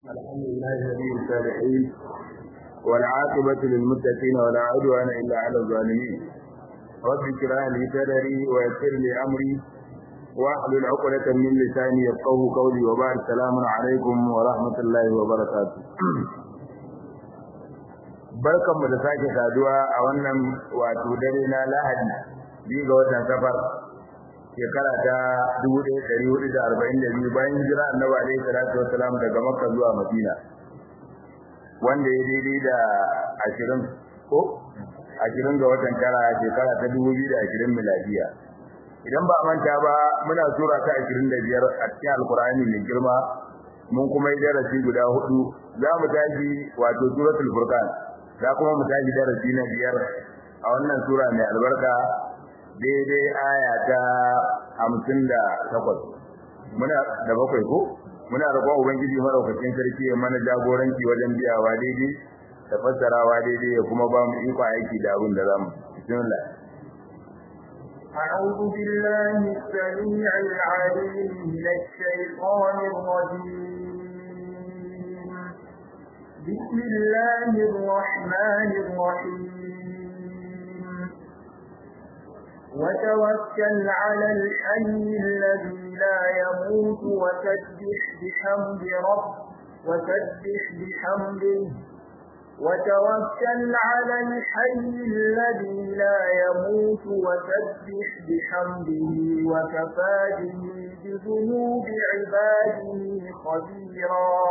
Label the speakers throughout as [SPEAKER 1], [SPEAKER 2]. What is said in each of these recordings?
[SPEAKER 1] الحمد لله ولي الصالحين والعاقبة للمتقين ولا عدوان إلا على الظالمين رب اشرح لي صدري ويسر لي أمري واحلل عقدة من لساني يفقه قولي وبعد السلام عليكم ورحمة الله وبركاته barkanmu da sake saduwa a wannan wato dare na Lahadi biyu ga watan Safar shekara ta 1442 bayan jira Annabi alaihi salatu wassalam daga Makka zuwa Madina wanda ya daidai da 20 ko 20 ga watan tara shekara ta 2020 miladiya idan ba manta ba muna sura ta 25 a cikin alkur'ani mai girma mun kuma yi darasi guda hudu za mu tashi wato suratul furqan za kuma mu tashi darasi na biyar a wannan sura mai albarka daidai aya ta hamsin da takwas muna da bakwai ko muna roƙon ubangiji madaukakin sarki ya mana jagoranci wajen biyawa daidai da fassarawa daidai ya kuma ba mu iko aiki da abin da zamu bismillah
[SPEAKER 2] أعوذ بالله السميع العليم من الشيطان الرجيم بسم الله الرحمن الرحيم وتوكل على الحي الذي لا يموت وسبح بحمد رب وسبح بحمده وتوكل على الحي الذي لا يموت وسبح بحمده وكفى به بذنوب عباده خبيرا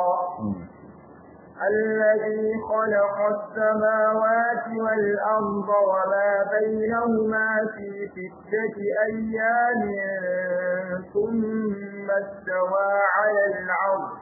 [SPEAKER 2] الذي خلق السماوات والأرض وما بينهما في ستة أيام ثم استوى على العرش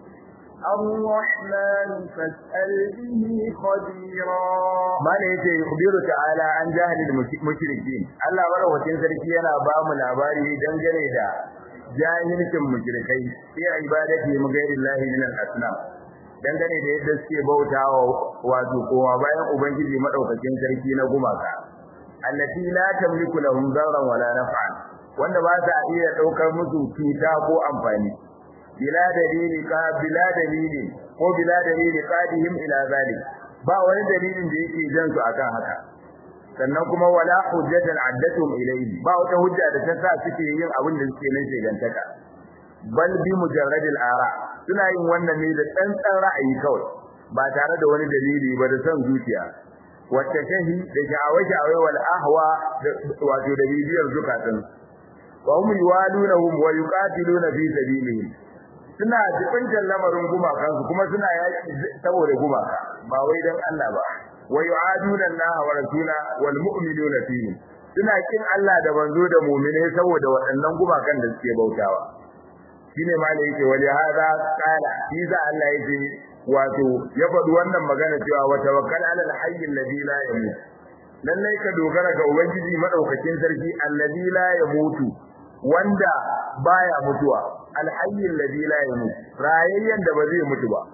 [SPEAKER 2] الرحمن فاسأل به خبيرا
[SPEAKER 1] ما ne yake yukhbiru ta'ala an jahilil mushrikin Allah madaukakin sarki yana ba mu labari dangane da jahilcin mushrikai sai ibadati mu gairi lahi min al-asnam dangane da yadda suke bautawa wato kowa bayan ubangiji madaukakin sarki na gumaka allati la tamliku lahum darran wala naf'an wanda ba ta iya daukar musu cuta ko amfani bila dalili ka bila dalili ko bila dalili qadihim ila zalik ba wani dalilin da yake jan su akan haka sannan kuma wala hujjatan addatum ilayhi ba wata hujja da ta sa suke yin abin da suke nan shegantaka bal bi mujarradil ara suna yin wannan ne da tsantsan ra'ayi kawai ba tare da wani dalili ba da son zuciya wacce shahi da sha'awai wal ahwa wato da bibiyar zukatan wa hum yuwalunahum wa yuqatiluna fi sabilihim suna jibintar lamarin gumakansu kuma suna yaki saboda gumaka ba wai dan Allah ba wa yu'aduna Allah wa rasula wal mu'minuna fihi suna kin Allah da banzo da mu'mine saboda waɗannan gumakan da suke bautawa shine ma da yake wali hada qala shi za Allah yake wato ya faɗi wannan magana cewa wa tawakkal ala al-hayy alladhi la yamut lallai ka dogara ga ubangiji madaukakin sarki alladhi la yamutu wanda baya mutuwa al-hayy alladhi la yamut rayayyan da ba zai mutu ba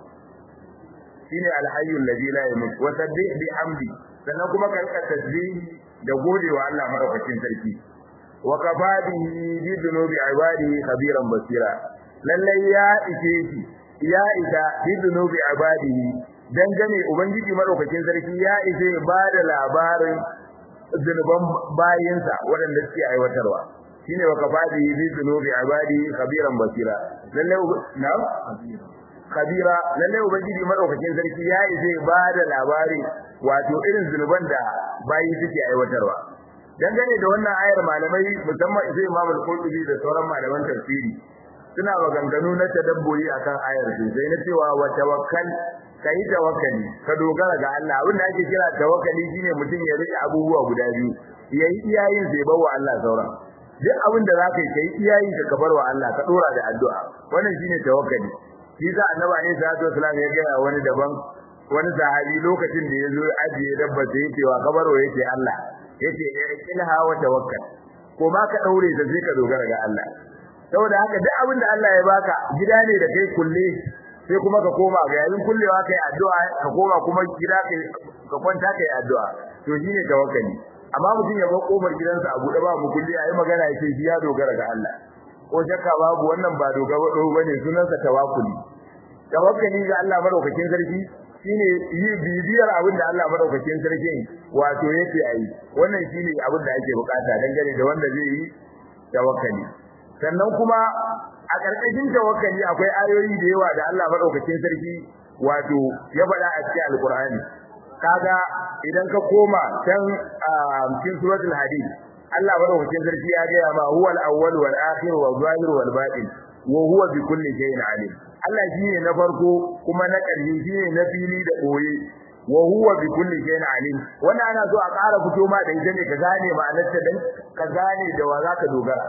[SPEAKER 1] shine al-hayy alladhi la yamut wa sabbih bihamdi sannan kuma ka rika tasbih da godewa Allah madaukakin sarki wa kafadihi bi dhunubi ibadihi khabiran basira lalle ya ike shi ya ida bi dhunubi ibadihi dangane ubangiji madaukakin sarki ya ise ba da labarin zunuban bayinsa waɗanda suke aiwatarwa shine wa kafadihi bi dhunubi ibadihi khabiran basira lalle na khabira lalle ubangiji madaukakin sarki ya ise ba da labari wato irin zunuban da bayi suke aiwatarwa dangane da wannan ayar malamai musamman sai Imam al-Qurtubi da sauran malaman tafsiri suna maganganu na tadabburi akan ayar sai na cewa wa tawakkal kai tawakkali ka dogara ga Allah abin da ake kira tawakkali shine mutum ya rike abubuwa guda biyu yayi iyayin sai bawa Allah sauran duk abin da zaka yi kai iyayin ka bar wa Allah ka dora da addu'a wannan shine tawakkali shi za annabi ne sallallahu alaihi wasallam ya ga wani daban wani sahabi lokacin da yazo ajiye dabba sai yake wa kabaro yake Allah yace ilha wa tawakkal ko ma ka daure da sai ka dogara ga Allah saboda haka duk abin da Allah ya baka gida ne da kai kulle sai kuma ka koma ga yayin kullewa kai addu'a ka koma kuma gida kai ka kwanta kai addu'a to shine tawakkali amma mutum ya bar kofar gidansa a buɗe ba mu kulli ayi magana yake shi ya dogara ga Allah ko shakka babu wannan ba dogaro bane sunansa tawakkuli tawakkali ga Allah madaukakin sarki shine yi bibiyar abin da Allah madaukakin sarki wato yake ayi wannan shine abin da ake bukata dangane da wanda zai yi tawakkali sannan kuma a ƙarƙashin tawakkali akwai ayoyi da yawa da Allah madaukakin sarki wato ya faɗa a cikin alkur'ani kaga idan ka koma can cikin suratul hadid Allah madaukakin sarki ya gaya ma huwal awwal wal akhir wal zahir wal batin wa huwa bi kulli shay'in alim Allah shine na farko kuma na ƙarshe shine na fili da koye wa huwa bi kulli shay'in alim wannan ana so a ƙara fito ma da ita ne ka gane ma'anarta dan ka gane da wa zaka dogara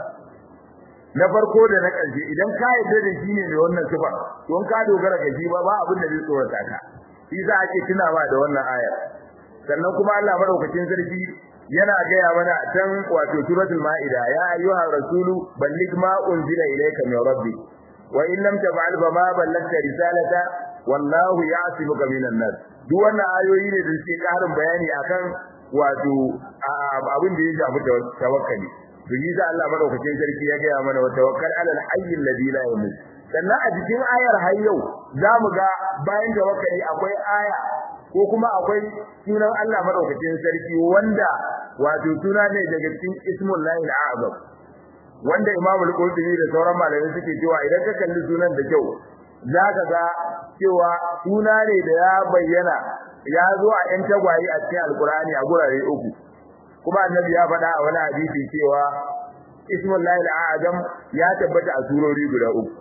[SPEAKER 1] na farko da na ƙarshe idan ka yarda da shi ne wannan sifa to in ka dogara ga shi ba ba abin da zai tsorata ka shi za ake tunawa da wannan aya sannan kuma Allah madaukakin sarki yana gaya mana can wato suratul maida ya ayyuhar rasulu balligh ma unzila ilayka min rabbik wa in lam taf'al fa ma ballagta risalata wallahu ya'simuka minan nas duk wannan ayoyi ne da suke karin bayani akan wato abin da ya shafi tawakkali to yi za Allah madaukakin sarki ya gaya mana wa tawakkal alal hayy alladhi la yamut sannan a cikin ayar har yau zamu ga bayan tawakkali akwai aya ko kuma akwai sunan Allah madaukakin sarki wanda wato suna ne daga cikin ismul lahi al-azam wanda Imam al-Qurtubi da sauran malamai suke cewa idan ka kalli sunan da kyau zaka ga cewa suna ne da ya bayyana ya zo a yan tagwaye a cikin alkurani a gurare uku kuma annabi ya faɗa a wani hadisi cewa ismul lahi al-azam ya tabbata a surori guda uku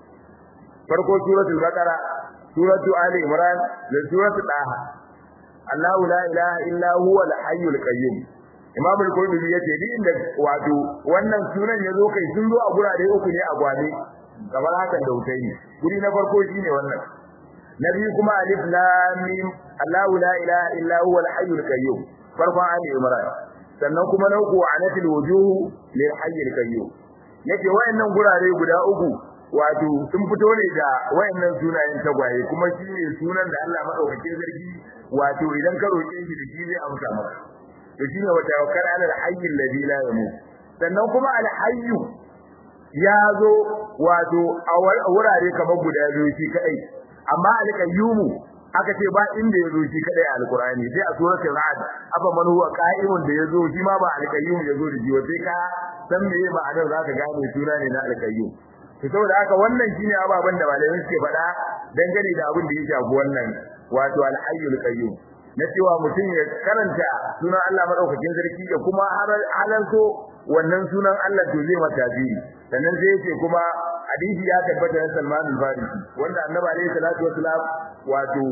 [SPEAKER 1] farko suratul baqara suratu ali imran da suratu daha Allahu la ilaha illa huwa al-hayyul qayyum Imam al-Qurtubi yace ni inda wato wannan sunan yazo kai sun zo a gurare uku ne a gwabe kamar hakan da utayi guri na farko shine wannan na biyu kuma alif lam mim Allahu la ilaha illa huwa al-hayyul qayyum farkon ali imran sannan kuma na uku anatil wujuh lil hayyul qayyum yace wayannan gurare guda uku wato sun fito ne da wayannan sunayen tagwaye kuma shi ne sunan da Allah madaukakin sarki wato idan ka roke shi da shi zai amsa maka to shine wa tawakkal ala al-hayy alladhi la yamut sannan kuma al-hayy ya zo wato a wurare kamar guda biyu shi kadai amma al-qayyum aka ce ba inda ya zo shi kadai a alqur'ani sai a suratul ra'd afa man huwa qa'imun da ya zo shi ma ba al-qayyum ya zo da shi sai ka san meye ma'anar zaka gane suna ne na al-qayyum to saboda haka wannan shine ababen da malamai suke faɗa dangane da abin da ya shafi wannan wato al-hayyul qayyum na cewa mutum ya karanta sunan Allah madaukakin sarki da kuma halalto wannan sunan Allah to zai mata tasiri sannan sai yake kuma hadisi ya tabbata na Salman al-Farisi wanda Annabi alaihi salatu wasalam wato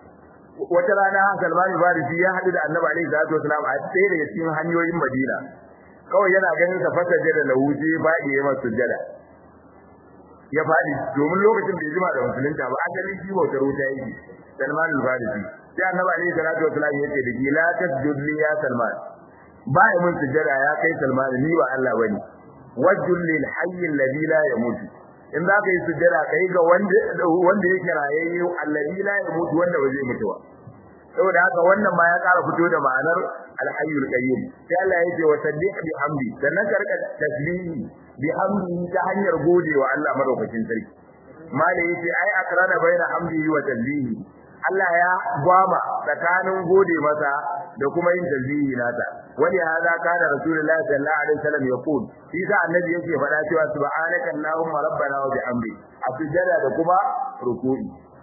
[SPEAKER 1] wata rana Salman al-Farisi ya hadu da Annabi alaihi salatu wasalam a tsaye daga cikin hanyoyin Madina kawai yana ganin sa fasaje da lawuje ba ya masa sujjada ya fadi domin lokacin da ya jima da musulunta ba asalin shi bautar wuta yake Salman al-Farisi sai Annabi alaihi salatu wasallam ya ce da ki la tasjud li ya Salman ba ya mun sujada ya kai Salman ni ba Allah bane wajjul lil hayy alladhi la yamut in za ka yi sujada kai ga wanda wanda yake rayayye alladhi la yamut wanda ba zai mutu ba saboda haka wannan ma ya ƙara fito da ma'anar al-hayyul qayyum sai Allah ya ce wa saddiq bi hamdi sannan ka rika tasbihi bi hamdi ta hanyar godewa Allah madaukakin sarki mala yace ai akrana baina hamdihi wa tasbihi Allah ya gwama tsakanin gode masa da kuma yin tasbihi nata wani hada kana rasulullahi sallallahu alaihi wasallam yaqul shi sa annabi yake faɗa cewa subhanaka allahumma rabbana wa bihamdi a sujada da kuma ruku'i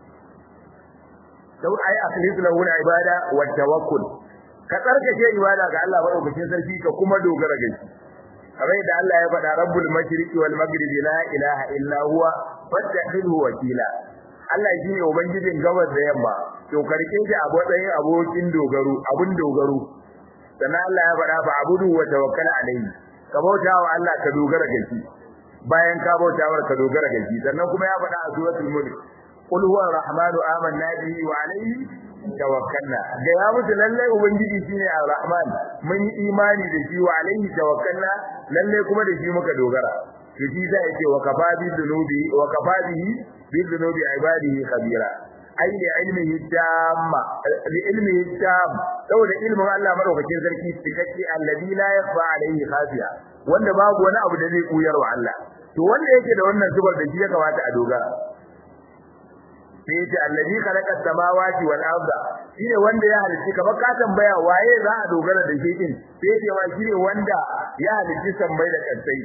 [SPEAKER 1] sau ai akhlis lahu al-ibada wa tawakkul ka tsarkake ibada ga Allah madaukakin sarki ka kuma dogara ga shi kamar da Allah ya faɗa rabbul mashriqi wal maghribi la ilaha illa huwa fattakhidhu wakila Allah shine ubangijin gabas da yamma to karke shi a matsayin abokin dogaro abun dogaro sannan Allah ya faɗa fa abudu wa tawakkal alayhi ka bauta wa Allah ka dogara ga shi bayan ka bauta wa ka dogara ga shi sannan kuma ya faɗa a suratul mulk qul huwa arrahmanu amanna bihi wa alayhi tawakkalna da ya mutu lalle ubangiji shine arrahman mun yi imani da shi wa alayhi tawakkalna lalle kuma da shi muka dogara to shi sai yake wa kafa bi dhunubi wa kafa bihi bi dhunubi ibadihi khabira ai da ilmihi tamma li ilmihi tam saboda ilmin Allah madaukakin sarki cikakke alladhi la yakhfa alayhi khafiya wanda babu wani abu da zai kuyar wa Allah to wanda yake da wannan zubar da shi ya kamata a dogara sai yace allazi khalaqa samawati wal arda shine wanda ya halitta kamar ka tambaya waye za a dogara da shi din sai yace wa shine wanda ya halitta sammai da kansai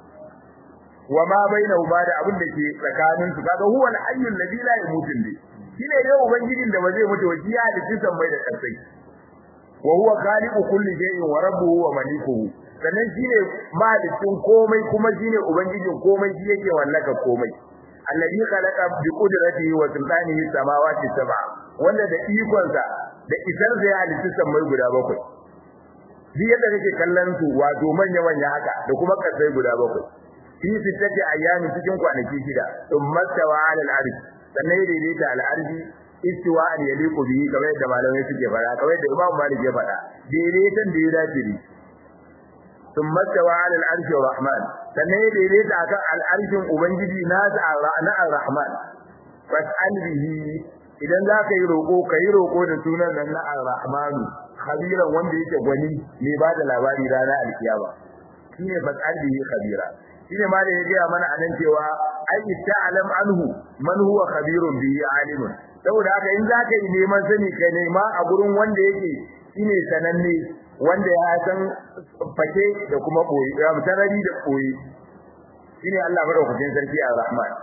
[SPEAKER 1] wa ma bainahuma da abin da ke tsakanin su kaga huwa al-hayyul ladhi la yamutu bi shine dai ubangijin da ba zai mutu ba shi ya halitta sammai da kansai wa huwa khaliqu kulli shay'in wa rabbuhu wa malikuhu sannan shine malikin komai kuma shine ubangijin komai shi yake wallaka komai alladhi khalaqa bi qudratihi wa sultanihi samawati sab'a wanda da ikonsa da isar da ya halitta sammai guda bakwai shi yadda kake kallon su wato manya manya haka da kuma kasai guda bakwai fi sittati ayyami cikin kwanaki shida thumma tawa 'ala al-arsh sannan ya daidaita al-arshi istiwa an yaliqu bihi kamar yadda malamai suke fara kamar yadda Imam Malik ya fada daidaitan da ya dace ne ثم استوى على العرش الرحمن sannan ya daidaita akan al'arshin ubangiji nasa na ar-rahman fas'al bihi idan za ka yi roƙo ka yi roƙo da sunan nan na ar-rahman khabiran wanda yake gwani mai ba da labari ranar alkiyama shine fas'al bihi khabira shine ma da ya gaya mana anan cewa ai ta'lam anhu man huwa khabirun bihi alimun saboda haka in za ka yi neman sani kai nema a gurin wanda yake shine sananne wanda ya san fake da kuma boye ya mutarari da boye shine Allah madaukakin sarki ar-Rahman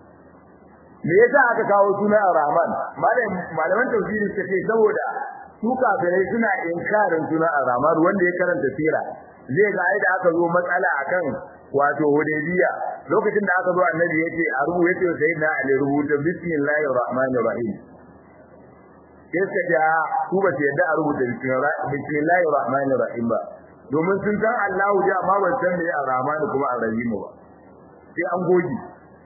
[SPEAKER 1] me yasa aka kawo sunan ar-Rahman malaman tafsiri suka ce saboda su kafirai suna inkarin sunan ar-Rahman wanda ya karanta sira zai ga ai da aka zo matsala akan wato Hudaybiya lokacin da aka zo annabi yace a rubu yace sayyidina Ali rubuta bismillahir rahmanir rahim sai suka ce su ba su yadda a rubuta bismillahir rahmanir rahim ba domin sun san Allahu ja amma ban san me ar-rahman kuma ar-rahim ba sai an goji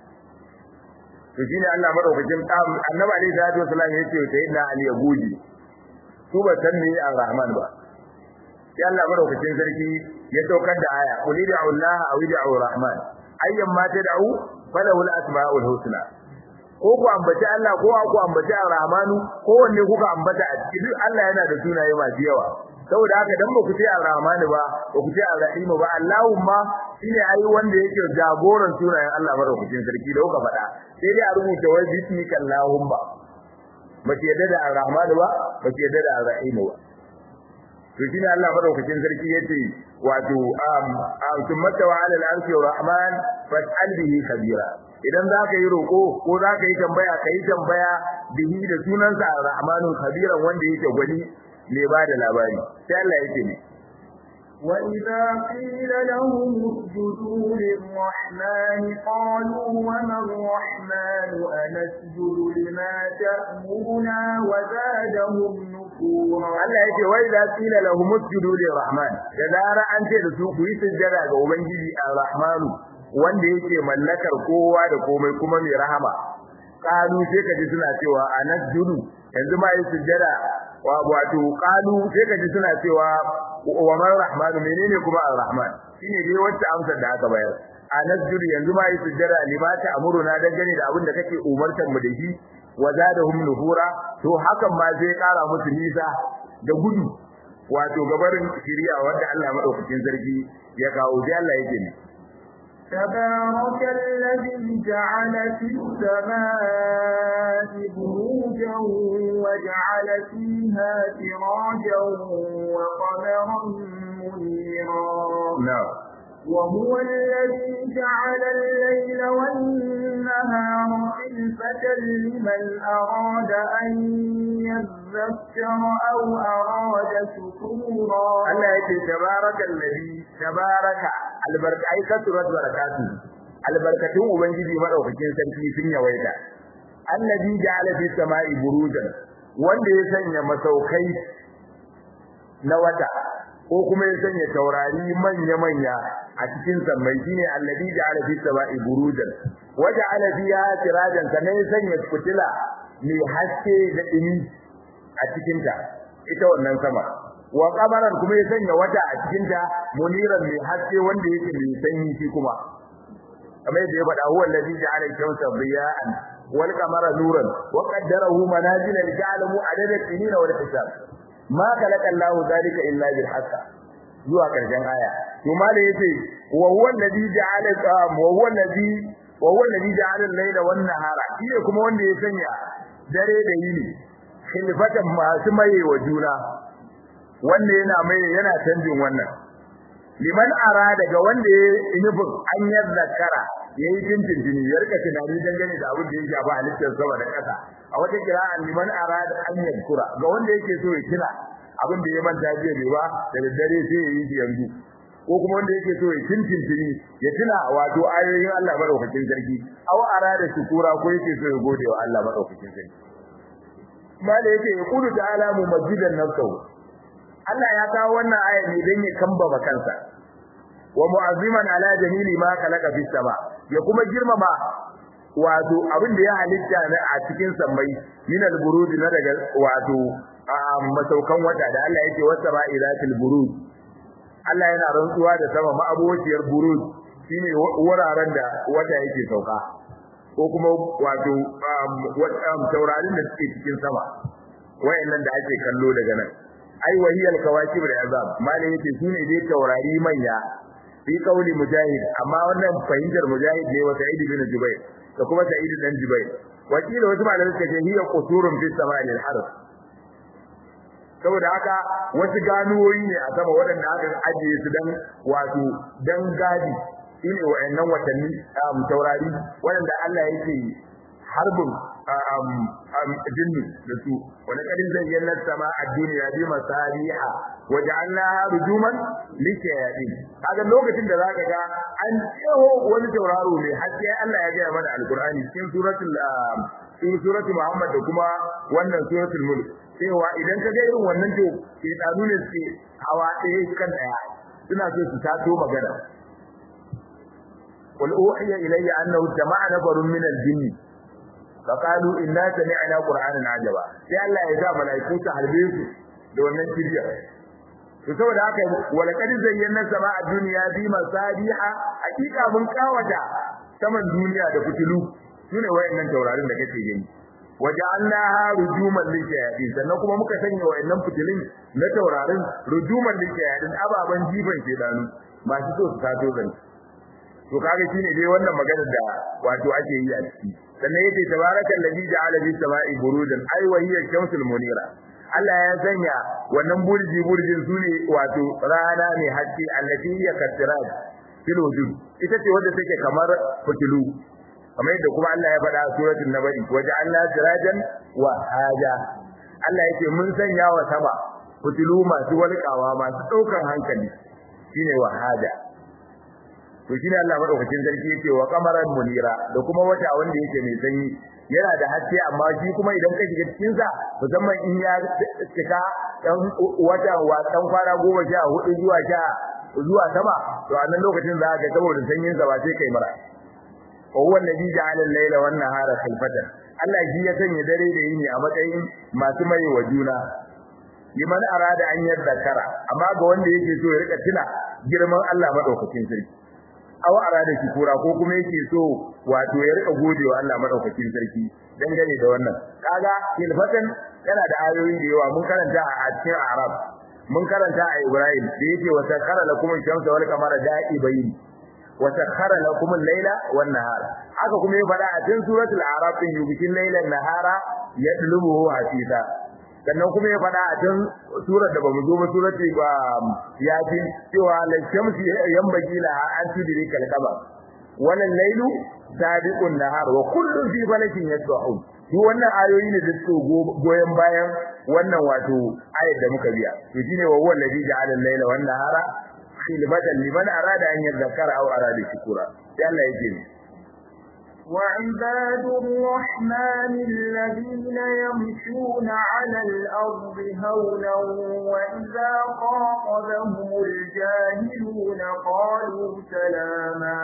[SPEAKER 1] to shine Allah madaukakin annabi alaihi salatu wasallam ya ce sai na ali ya goji su ba san me ar-rahman ba sai Allah madaukakin sarki ya saukar da aya qul da'u Allah aw da'u rahman ayyan ma tad'u falahu al-asma'ul husna ko ku ambaci Allah ko ku ambaci Ar-Rahmanu ko wanne kuka ambata a cikin duk Allah yana da sunaye masu yawa saboda haka dan ba ku ce Ar-Rahmanu ba ba ku ce Ar-Rahim ba Allahumma shine ai wanda yake jagoran sunayen Allah madaukakin sarki da kuka faɗa sai dai a rubuta wai bismika Allahumma ba ke yadda da Ar-Rahmanu ba ba ke yadda da Ar-Rahim ba to shine Allah madaukakin sarki yace wato um tummata wa alal arshi rahman fas'al bihi khabira idan za ka yi roƙo ko za ka yi tambaya ka yi tambaya bihi da sunansa ar-rahmanul khabiran wanda yake gwani ne ba da labari sai Allah yake ne
[SPEAKER 2] وإذا قيل لهم اسجدوا للرحمن قالوا وما الرحمن أنسجد لما تأمرنا وزادهم نفورا
[SPEAKER 1] Allah yake wai da qila lahum usjudu lirrahman da zara an ce da su ku yi sujjada ga ubangiji ar-rahmanu wanda yake mallakar kowa da komai kuma mai rahama qalu sai kaji suna cewa anasjudu yanzu ma yi sujjada wato qalu sai kaji suna cewa wa man rahmanu menene kuma ar-rahman shine dai wacce amsar da aka bayar anasjudu yanzu ma yi sujjada limata amuruna dangane da abin da kake umartar mu da shi wa zadahum nuhura to hakan ma zai kara musu nisa da gudu wato gabarin shiriya wanda Allah madaukakin sarki ya kawo sai Allah yake ne
[SPEAKER 2] تبارك الذي جعل في السماء بروجا وجعل فيها سراجا وقمرا منيرا
[SPEAKER 1] na'am
[SPEAKER 2] وهو الذي جعل الليل والنهار خلفة لمن أراد أن يذكر أو أراد شكورا
[SPEAKER 1] Allah yake tabaraka allazi tabaraka albarka ai kasurat barakatu albarkatun ubangiji madaukakin sarki sun yawaita allazi ja'ala fis sama'i burujan wanda ya sanya masaukai na wata ko kuma ya sanya taurari manya manya a cikin sammai shine allazi ja'ala fis sama'i burujan wa ja'ala fiha sirajan sannan ya sanya fitila mai haske da dumi a cikin ta ita wannan sama wa qamaran kuma ya sanya wata a cikin ta muniran mai haske wanda yake mai sanyi shi kuma kamar yadda ya faɗa huwa allazi ja'ala shamsa diya'an wal qamara nuran wa qaddarahu manazila li ta'lamu adada sinina wal hisab ma khalaqa Allahu dhalika illa bil haqq zuwa karshen aya to malai yace wa huwa allazi ja'ala wa huwa allazi wa huwa allazi ja'ala al-layla wan nahara shi kuma wanda ya sanya dare da yini khilfatan masu maye wa juna wanda yana mai yana canjin wannan liman ara daga wanda ya nufin an zakara yayi jinjin jini ya rika tunani dangane da abin da ya shafa halittar sama da ƙasa a wata kira'an liman ara da an yadkura ga wanda yake so ya tuna abin da ya manta jiya bai ba da daddare sai ya yi shi yanzu ko kuma wanda yake so ya tintin tini ya tuna wato ayoyin Allah madaukakin sarki aw ara da shukura ko yake so ya gode wa Allah madaukakin sarki mala yake ya kudu ta'ala mu masjidan nafsu Allah ya kawo wannan aya ne dan ya kambama kansa wa mu'azziman ala jamili ma khalaqa fis sama ya kuma girmama wato abin da ya halitta na a cikin sammai min al-burud na daga wato masaukan wata da Allah yake wasa ba ilatil burud Allah yana rantsuwa da sama ma'abociyar burud shine wuraren da wata yake sauka ko kuma wato taurarin da suke cikin sama wayannan da ake kallo daga nan ai wahiyal kawakib da azab malai yake shine dai taurari manya fi kauli mujahid amma wannan fahimtar mujahid ne wa sa'id bin jubair da kuma sa'id dan jubair wakila wasu malamai suka ce hiya qusurun fi sama'il al-harf saboda haka wasu ganuwoyi ne a sama waɗanda aka ajiye su dan wato dan gadi shine wayannan watanni taurari waɗanda Allah yake harbin jinni da su wani kadin zayyana sama a duniya bi masariha waja'alnaha rujuman lishayatin kaga lokacin da zaka ga an tsaho wani tauraro ne haske Allah ya gaya mana alqur'ani cikin suratul cikin suratul muhammad da kuma wannan suratul mulk cewa idan ka ga irin wannan to shedanu ne suke hawa ɗaya kan ɗaya suna so su tato magana قل أوحي إلي أنه جمع نفر من الجن فقالوا إنا سمعنا قرآنا عجبا sai Allah ya sa malaiku ta harbe su da wannan kiriya to saboda haka wala kad zayyana sama a duniya bi masabiha hakika mun kawata saman duniya da fitilu sune wayannan taurarin da kake gani waja'alnaha rujuman lishayatin sannan kuma muka sanya wayannan fitilin na taurarin rujuman lishayatin ababan jifan shedanu masu so su tato zan to kaga shine dai wannan magana da wato ake yi a ciki sannan yake tabarakal ladhi ja'ala bis sama'i burujan ay wa hiya shamsul munira Allah ya sanya wannan burji burjin sune wato rana ne haske allati hiya kasirat fil wujud ita ce wadda take kamar fitilu kamar yadda kuma Allah ya faɗa a suratul nabai waja'alna sirajan wa haja Allah yake mun sanya wa sama fitilu masu walƙawa masu ɗaukar hankali shine wa haja to shine Allah madaukakin sarki yake wa qamaran munira da kuma wata wanda yake mai sanyi yana da haske amma shi kuma idan ka shiga cikin sa musamman in ya cika dan wata wa dan kwana goma sha hudu zuwa sha zuwa sama to a nan lokacin za ka saboda sanyin sa ba sai kai mara wa huwa alladhi ja'ala al-layla wan nahara khilfatan Allah shi ya sanya dare da yini a matsayin masu mai wa juna liman arada an yadhakara amma ga wanda yake so ya rika tuna girman Allah madaukakin sarki aw arada shukura ko kuma yake so wato ya rika godewa Allah madaukakin sarki dangane da wannan kaga khilfatan yana da ayoyi da yawa mun karanta a cikin Arab mun karanta a Ibrahim da yake wa sakhara lakum ash-shamsa wal qamara da'ibayn wa sakhara lakum al-layla wan nahara haka kuma ya fada a cikin suratul Arab din yubikin laylan nahara yadlubuhu hasisa sannan kuma ya fada a cikin surar da bamu zo ba surati ba yasin cewa la shamsi yambagi la an tudrika al-qamar wal laylu sabiqun nahar wa kullun fi falakin yasbahun duk wannan ayoyi ne da suke goyen bayan wannan wato ayat da muka biya to shine wa huwa alladhi ja'ala al-layla wan nahara khilfatan liman arada an yadhakkara aw arada shukura sai Allah yake ni
[SPEAKER 2] وعباد الرحمن الذين يمشون على الأرض هونا وإذا خاطبهم الجاهلون قالوا سلاما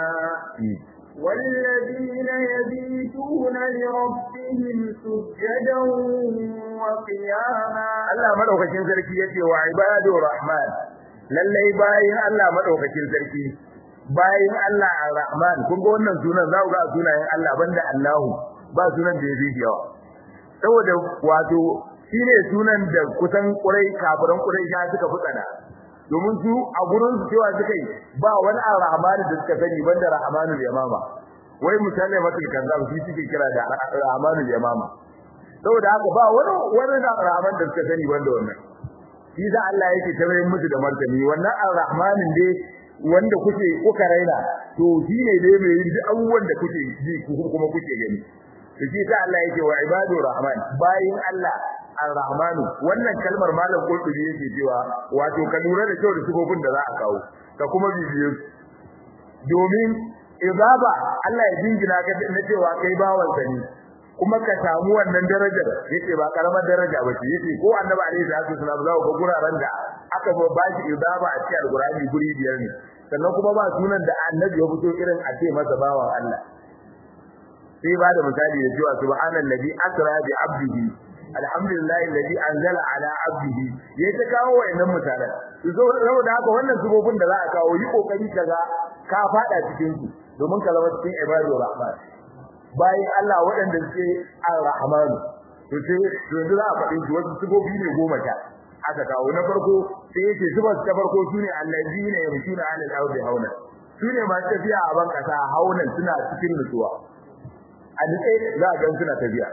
[SPEAKER 2] والذين يبيتون لربهم سجدا وقياما
[SPEAKER 1] Allah madaukakin sarki yake wa ibadur rahman lallai bayin Allah madaukakin sarki bayin Allah ar-rahman kun ga wannan sunan za ku ga sunayen Allah banda Allahu ba sunan da yake yawa saboda wato shine sunan da kusan kurai kafiran kurai ya suka futsana domin su a gurin su cewa suka yi ba wani ar-rahman da suka sani banda rahmanul yamama wai misali matul kazzab shi suke kira da rahmanul yamama saboda haka ba wani wani da rahman da suka sani wanda wannan shi za Allah yake tabayin musu da martani wannan ar-rahmanin dai wanda kuke kuka raina to shi ne dai mai yin abubuwan da kuke ji kuma kuke gani to shi sa Allah yake wa ibadu rahman bayin Allah ar-rahmanu wannan kalmar malam qurtubi yake cewa wato ka lura da kyau da sifofin da za a kawo ka kuma bibiye domin ibaba Allah ya jingina ka na cewa kai bawan sani kuma ka samu wannan darajar yace ba karamar daraja ba ce yace ko annabi alaihi salatu wasallam za ku ga guraren da aka ba shi ibaba a cikin alqur'ani guri biyar ne sannan kuma ba sunan da annabi ya fito irin a ce masa bawan Allah sai ba da misali da cewa subhanallazi asra bi abdihi alhamdulillahi alladhi anzala ala abdihi yayi ta kawo wayannan misalan saboda haka wannan subobin da za a kawo yi kokari kaga ka fada cikin su domin ka zama cikin ibadur rahman bayan Allah waɗanda suke ar-rahman to sai to yanzu za a faɗi su wasu subobi ne goma ta aka kawo na farko sai yake zubar ta farko sune allazina yamshuna ala al-ardi hauna sune masu tafiya a ban kasa haunan suna cikin nutsuwa a nutse za a ga suna tafiya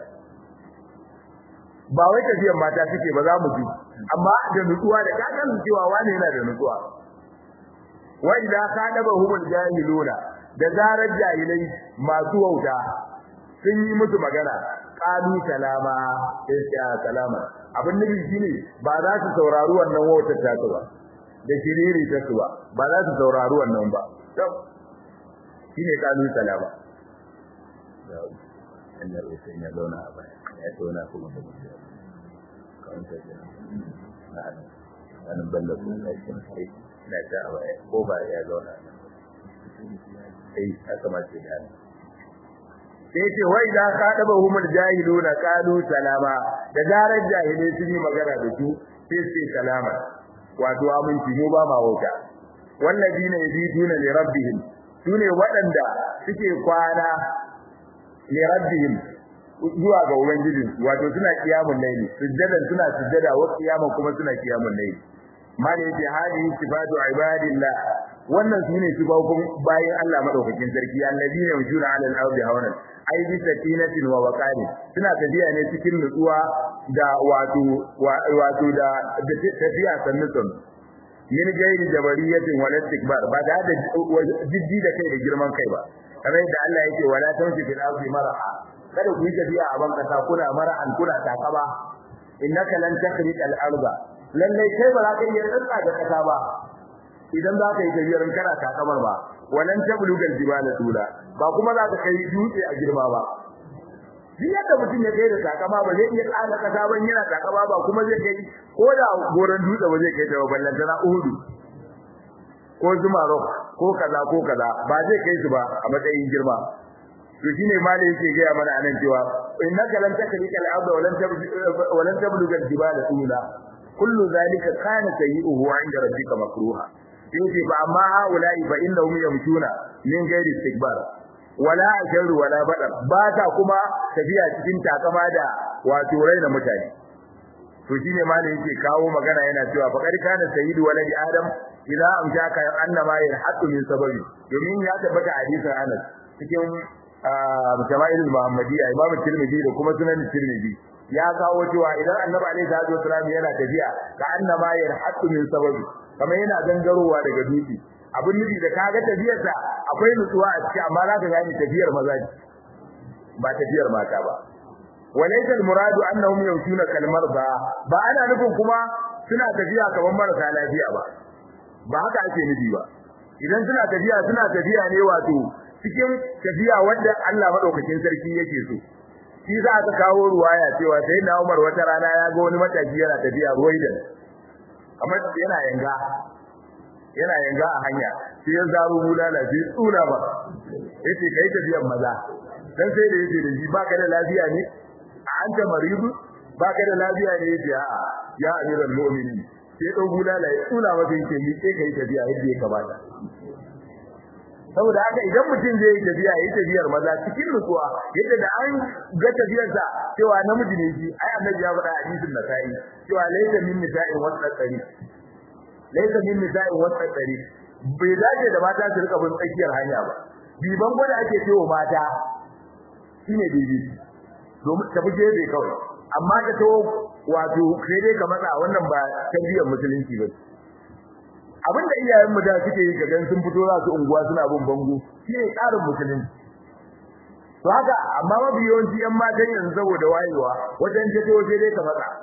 [SPEAKER 1] ba wai tafiyar mata suke ba za mu ji amma da nutsuwa da kakan cewa wani yana da nutsuwa wa idza kadaba humul jahiluna da zarar jahilai masu wauta sun yi musu magana qalu salama sai salama abin nufi shine ba za su saurari wannan wautar ta ba da shiriri ta su ba ba za su saurari wannan ba shine qalu salama Allah ya zauna a baya ya zauna kuma da mutum kawanta da na'anin na'anin balla ko laifin sai na ta a baya ko ba ya zauna sai aka mace da sai ce wai da ka daba humul jahiluna qalu salama da zarar jahilai sun yi magana da su sai sai salama wato aminci mu ba ma wauta wallazina yabituna li rabbihim sune waɗanda suke kwana li rabbihim zuwa ga ubangijin wato suna kiyamun layli sujjadan suna sujjada wa kiyaman kuma suna kiyamun layli mali yace hadi sifatu ibadillah wannan sune sifofin bayin Allah madaukakin sarki annabiyina yujuna ala al-ardi hawanan ai bi sakinatin wa waqarin suna tafiya ne cikin nutsuwa da wato wato da tafiya sannutun min gairi jabariyatin wala istikbar ba da jiddi da kai da girman kai ba kamar yadda Allah yake wala tamshi fil ardi maraha kada ku yi tafiya a ban kasa kuna mara'an kuna takaba innaka lan takhriq al arda lalle kai ba za ka iya tsaka da kasa ba idan za ka yi tafiyar kana takamar ba walan tabluga al jibala tula ba kuma za ka kai dutse a girma ba duk yadda mutum ya kai da takama ba zai iya tsaka kasa ban yana takama ba kuma zai kai ko da goran dutse ba zai kai da ballan tana uhudu ko zuma rock ko kaza ko kaza ba zai kai su ba a matsayin girma to shine malai yake gaya mana anan cewa innaka lan takrika al-ard wa lan wa lan tabluga al-jibala tula kullu zalika kana sayyi'uhu 'inda rabbika makruha yace fa amma haula'i fa innahum yamshuna min ghairi istikbar wala ajru wala badar ba ta kuma tafiya cikin takama da wato raina mutane to shine malai yake kawo magana yana cewa fa kad kana sayyidu waladi adam idza amshaka annama yarhatu min sababi domin ya tabbata hadisin Anas cikin jama'irul muhammadiyya imamu tirmidhi da kuma sunan tirmidhi ya kawo cewa idan annabi alaihi salatu wasallam yana tafiya ka annama yarhatu min sababi kamar yana gangarowa daga dutse abin nufi da kaga tafiyarsa akwai nutsuwa a ciki amma za ka gane tafiyar maza ba tafiyar mata ba walaysa almuradu annahum yamshuna kal marda ba ana nufin kuma suna tafiya kamar marasa lafiya ba ba haka ake nufi ba idan suna tafiya suna tafiya ne wato cikin tafiya wanda Allah madaukakin sarki yake so shi za ka kawo ruwaya cewa sai na Umar wata rana ya ga wani matashi yana tafiya ruwaidan kamar yana yanga yana yanga a hanya sai ya zaro bulala sai tsula ba yace kai tafiyar maza dan sai da yace da shi baka da lafiya ne a anta maridu baka da lafiya ne yace a ya amiral mu'minin sai dan bulala ya tsula masa yake ni sai kai tafiya yadda ya kamata saboda haka idan mutum zai yi tafiya yayi tafiyar maza cikin nutsuwa yadda da an ga tafiyarsa cewa namiji ne shi ai annabi ya faɗa hadisin nasai cewa laysa min nisa'in wasaqari laysa min nisa'in wasaqari bai dace da mata su rika bin tsakiyar hanya ba biban gwada ake cewa mata shine bibi domin ta buje bai kawai amma ka to wato sai dai ka matsa wannan ba tarbiyyar musulunci ba abin da iyayen mu da suke yi kagan sun fito za su unguwa suna bin bango shi ne tsarin musulunci to haka amma mafi yawanci yan matan yanzu saboda wayewa wajen jato sai dai ka matsa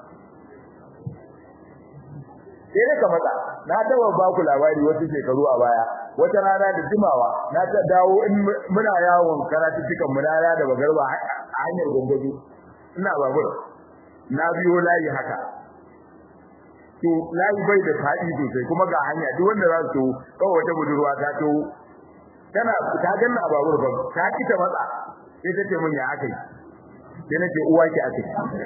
[SPEAKER 1] sai dai ka matsa na taba ba ku labari wata shekaru a baya wata rana da jimawa na ta dawo in muna yawon karatu cikin mu na da bagarba a hanyar gongojo ina babur na biyo layi haka to layi bai da fadi sosai kuma ga hanya duk wanda za su kawai wata budurwa ta to tana ta ganna a babur ba ta kita matsa sai ta ce mun ya akai sai nace uwa ki akai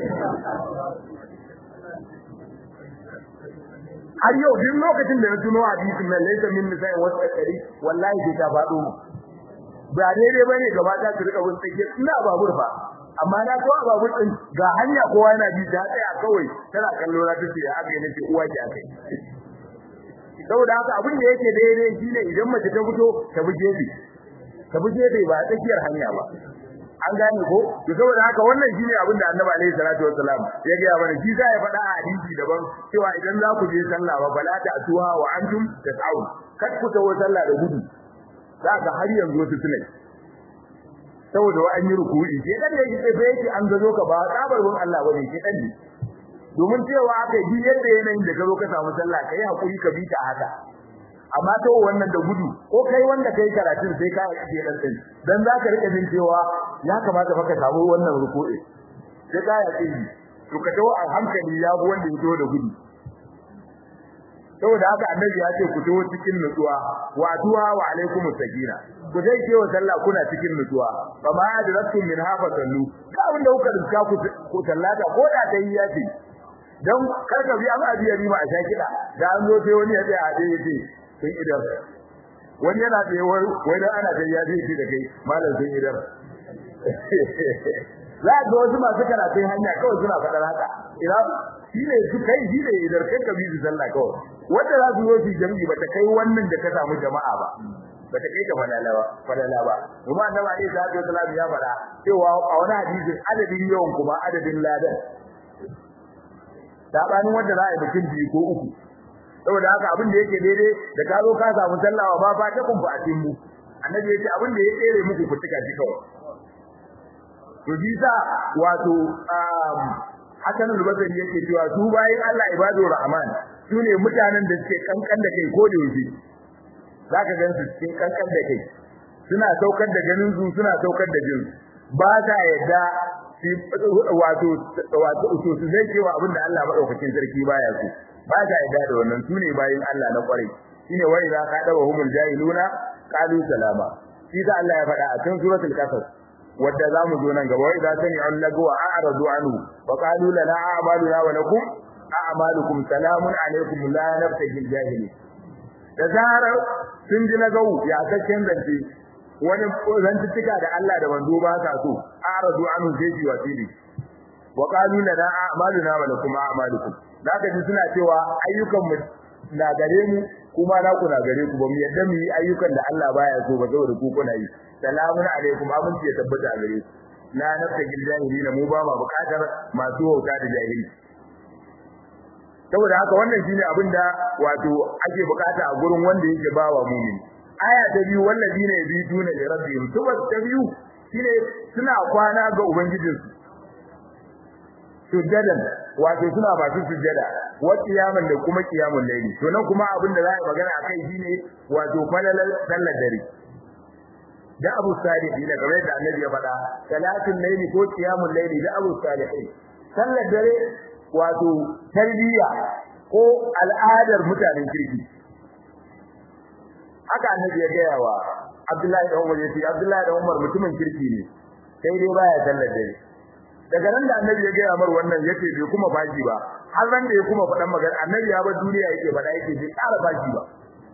[SPEAKER 1] har yau duk lokacin da na tuno hadisin nan laysa min nisa'i wa sakari wallahi sai ta fado mu ba daidai bane gaba ta su rika bin tsake ina babur fa amma na ko babur din ga hanya kowa yana bi ta tsaya kawai tana kallo na tace ya aka nace uwa ki akai saboda haka abin da yake daidai shine idan mace ta fito ta bi gefe ta bi gefe ba tsakiyar hanya ba an gane ko to saboda haka wannan shine abin da Annabi alaihi salatu wassalam ya ga mana shi sai ya faɗa a hadisi daban cewa idan za ku je sallah ba bala ta atuha wa antum tas'un kad ku tawo sallah da gudu za ka har yanzu wasu suna saboda wa an yi ruku'i ke dan da yake fa yake an gazo ka ba tsabarun Allah bane ke dan ne domin cewa aka yi yadda yanayin da ka zo ka samu sallah kai hakuri ka bi ta haka amma to wannan da gudu ko kai wanda kai karatun sai ka yi dan din dan zaka rika jin cewa ya kamata fa ka samu wannan ruku'i sai ka yi to ka tawo a hankali ya bu wanda ya da gudu saboda haka annabi ya ce ku tawo cikin nutsuwa wa tuwa wa alaikum sakina ku dai ke wa sallah kuna cikin nutsuwa fa ma adratum min hafa sallu ka wanda kuka riska ku ku sallata ko da dai ya ce dan karka bi an abiya ni ma a shakida da an zo sai wani ya tsaya a dai yace sun idar wani yana tsaye wai dan ana da ya ce da kai malam sun idar za ga wasu masu karatun hanya kawai suna faɗar haka ina shine su kai shine idar kai ka bi su sallah kawai wanda za su zo su jami'i ba ta kai wannan da ka samu jama'a ba ba ta kai ka falala ba falala ba kuma annabi alaihi salatu wasallam ya faɗa cewa a wani hadisin adadin yawan kuma adadin ladan sabanin wanda za a yi mutum biyu ko uku saboda haka abin da yake daidai da ka zo ka samu sallawa ba ba ta kumfa a cikin mu annabi yace abin da ya tsere muku ku tuka shi kawai to bisa wato Hassan al-Basri yake cewa su bayin Allah ibadur rahman sune mutanen da suke kankan da kai ko da yaushe zaka gan su cikin kankan da kai suna saukar da ganin su suna saukar da jin ba ta yadda wato wato su zai cewa abinda Allah madaukakin sarki baya so ba ta yadda da wannan sune bayin Allah na kwarai shine wai za ka dawo humul jahiluna qalu salama shi da Allah ya faɗa a cikin suratul qasas wadda zamu zo nan gaba wai za ta ni'al lagu wa a'radu anhu wa qalu lana a'maluna wa lakum a'malukum salamun alaikum la nabtagi jahili da zarar sun ji lagau ya kakken zance wani zantuttuka da Allah da manzo ba sa so a'radu anhu sai ji wasili wa qalu lana a'maluna wa lakum a'malukum zaka ji suna cewa ayyukan mu na gare mu kuma na ku na gare ku ba mu yadda mu yi ayyukan da Allah baya so ba saboda ku kuna yi salamun alaikum aminci ya tabbata a gare ku la nafsa gil jahilina mu ba ma bukatar masu wauta da jahili saboda haka wannan shine abin da wato ake bukata a gurin wanda yake bawa mu'min aya ta biyu wallazina yabituna li rabbihim tuba ta biyu shine suna kwana ga ubangijinsu sujjadan wato suna masu sujjada wa qiyaman da kuma qiyamul layli to nan kuma abin da za a magana akai shine wato falalar sallar dare da Abu Salih da kamar da Annabi ya faɗa salatul layli ko qiyamul layli da Abu Salih sallar dare wato tarbiyya ko al'adar mutanen kirki haka Annabi ya gaya wa Abdullahi da Umar yace Abdullahi da Umar mutumin kirki ne sai dai baya sallar dare daga nan da annabi ya gaya mar wannan yace bai kuma baki ba har ran da ya kuma faɗan magana annabi ya bar duniya yake faɗa yake bai ƙara baki ba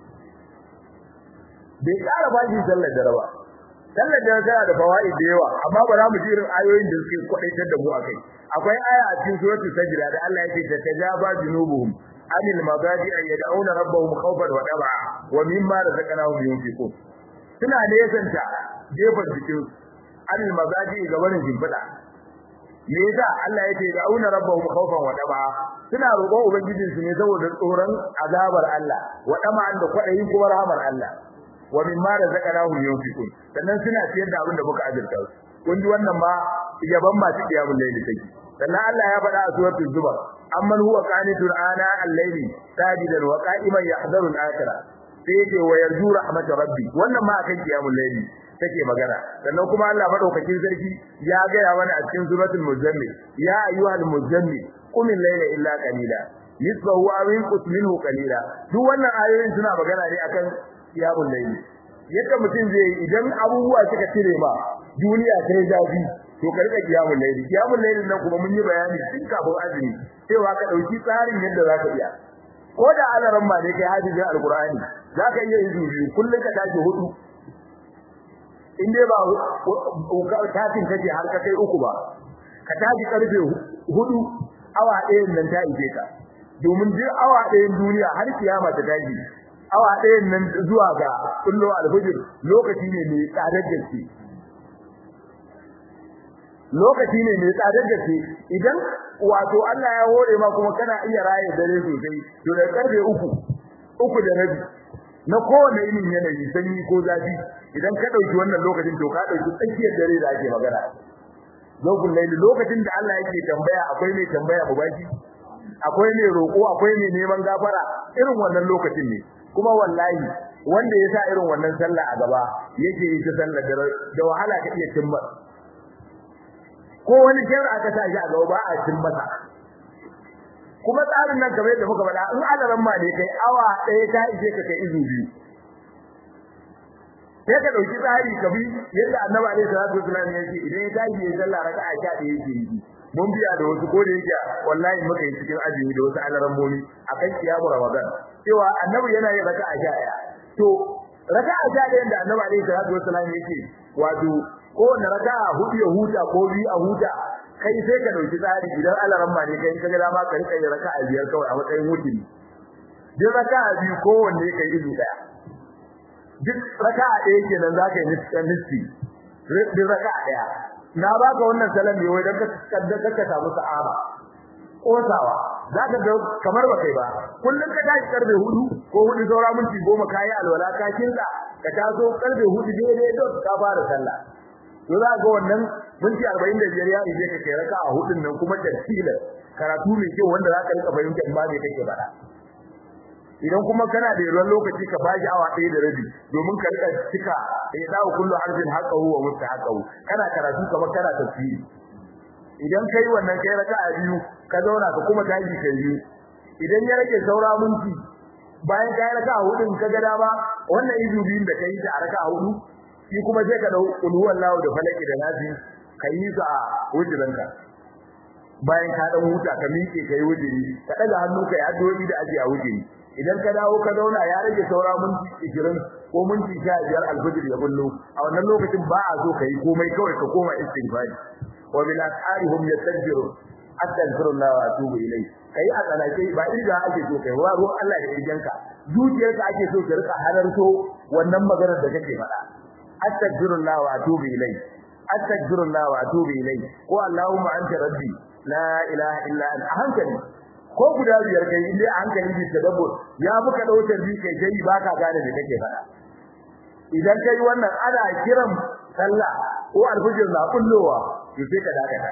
[SPEAKER 1] bai ƙara baki sallar dare ba sallar dare tana da fawaid da yawa amma ba za mu ji irin ayoyin da suke kwadaitar da mu akai akwai aya a cikin suratul sajda da Allah yake ta tajaba junubuhum anil mabadi ay yad'una rabbahum khawfan wa tab'a wa mimma razaqnahum yunfiqun suna nesanta gefen jikin anil mabadi ga barin jimfida me yasa Allah yake da auna rabbahum khawfan wa tama suna roƙon ubangijin su ne saboda tsoron azabar Allah wa tama da kwadayin kuma rahmar Allah wa mimma razaqnahum yunfiqun sannan suna ciyar da abin da muka azurta su kun ji wannan ma yaban masu qiyamul layli take sannan Allah ya faɗa a suratul zumar amman huwa qanitun ana al-layli sajidan wa qa'iman yahdharu al-akhirah sai yake wa yarju rahmat rabbi wannan ma akan qiyamul layli take magana sannan kuma Allah madaukakin sarki ya gaya mana a cikin suratul muzammil ya ayyuhal muzammil qum al-layla illa qalila nisfahu aw inqus minhu qalila duk wannan ayoyin suna magana ne akan qiyamul layli yadda mutum zai yi idan abubuwa suka cire ma duniya ta yi zafi to ka rika qiyamul layli qiyamul layli nan kuma mun yi bayani tun kafin azumi cewa ka dauki tsarin yadda zaka iya ko da alaran ma ne kai hadisin alqur'ani zaka iya yin biyu kullun ka tashi hudu in dai ba kafin kace har ka kai uku ba ka tashi karfe hudu awa ɗayan nan ta ije ka domin duk awa ɗayan duniya har kiyama ta tashi awa ɗayan nan zuwa ga kullu alfajir lokaci ne mai tsadar gaske lokaci ne mai tsadar gaske idan wato Allah ya hore ma kuma kana iya raye dare sosai to da karfe uku uku da rabi na kowane irin yanayi sanyi ko zafi idan ka dauki wannan lokacin to ka dauki tsakiyar dare da ake magana lokacin laili lokacin da Allah yake tambaya akwai mai tambaya baki akwai mai roko akwai mai neman gafara irin wannan lokacin ne kuma wallahi wanda ya sa irin wannan sallah a gaba yake yi ta sallar da wahala ka iya cimma ko wani jira aka sa shi a gaba ba a cin masa kuma tsarin nan kamar yadda muka faɗa in alaran ma ne kai awa ɗaya ta ishe ka kai izu biyu sai ka dauki tsari ka bi yadda annabi alaihi salatu wasallam yake idan ya tashi ya sallah raka'a sha ɗaya yake yi mun biya da wasu ko da yake wallahi muka yi cikin azumi da wasu alaran momi akan kiyamu ramadan cewa annabi yana yin raka'a sha ɗaya to raka'a sha ɗaya da annabi alaihi salatu wasallam yake wato ko na raka'a hudu ya huta ko biyu a huta kai sai ka dauki tsari idan alaran ma ne kai ka ga dama ka rika yin raka'a biyar kawai a matsayin wuturi duk raka'a biyu kowanne kai izu daya duk raka'a ɗaya kenan zaka yi nisfi duk raka'a ɗaya na baka wannan salam ne wai dan ka kaddaka ka samu sa'aba kosawa zaka ga kamar ba kai ba kullun ka tashi karbe hudu ko hudu saura minti goma kai alwala ka kinsa ka taso karbe hudu daidai dot ka fara sallah to za ga wannan minti 45 ya ije ka kai raka'a hudun nan kuma tartila karatu mai kyau wanda zaka rika fahimta in ba me kake faɗa idan kuma kana da yawan lokaci ka bashi awa ɗaya da rabi domin ka rika cika ya dawo kullu harfin haqqahu wa mustahaqahu kana karatu kamar kana tafsiri idan kai wannan kai raka'a biyu ka zauna ka kuma tashi kai biyu idan ya rage saura minti bayan kai raka'a hudu ka ga dama wannan izu biyun da kai ta raka'a hudu shi kuma sai ka dau kullu wallahu da falaki da nasi kai su a wujudanka bayan ka dan huta ka miƙe kai wujiri ka daga hannu kai addu'o'i da aje a wujiri idan ka dawo ka zauna ya rage saura minti 20 ko minti 15 alfajir ya bullo a wannan lokacin ba a so kai komai kawai ka koma istighfari wa bil asharihum yastajbiru astaghfirullah wa atubu ilai kai a tsanake ba inda ake so kai wa ruwan Allah da irgenka zuciyarka ake so ka rika halarto wannan maganar da kake faɗa astaghfirullah wa atubu ilai astaghfirullah wa atubu ilai ko allahumma anta rabbi la ilaha illa anta hankali ko guda biyar kai inda a hankali bi tadabbur ya buka dautar bi kai kai baka gane me kake fada idan kai wannan ana kiran sallah ko alfujir na kullowa to sai ka dakata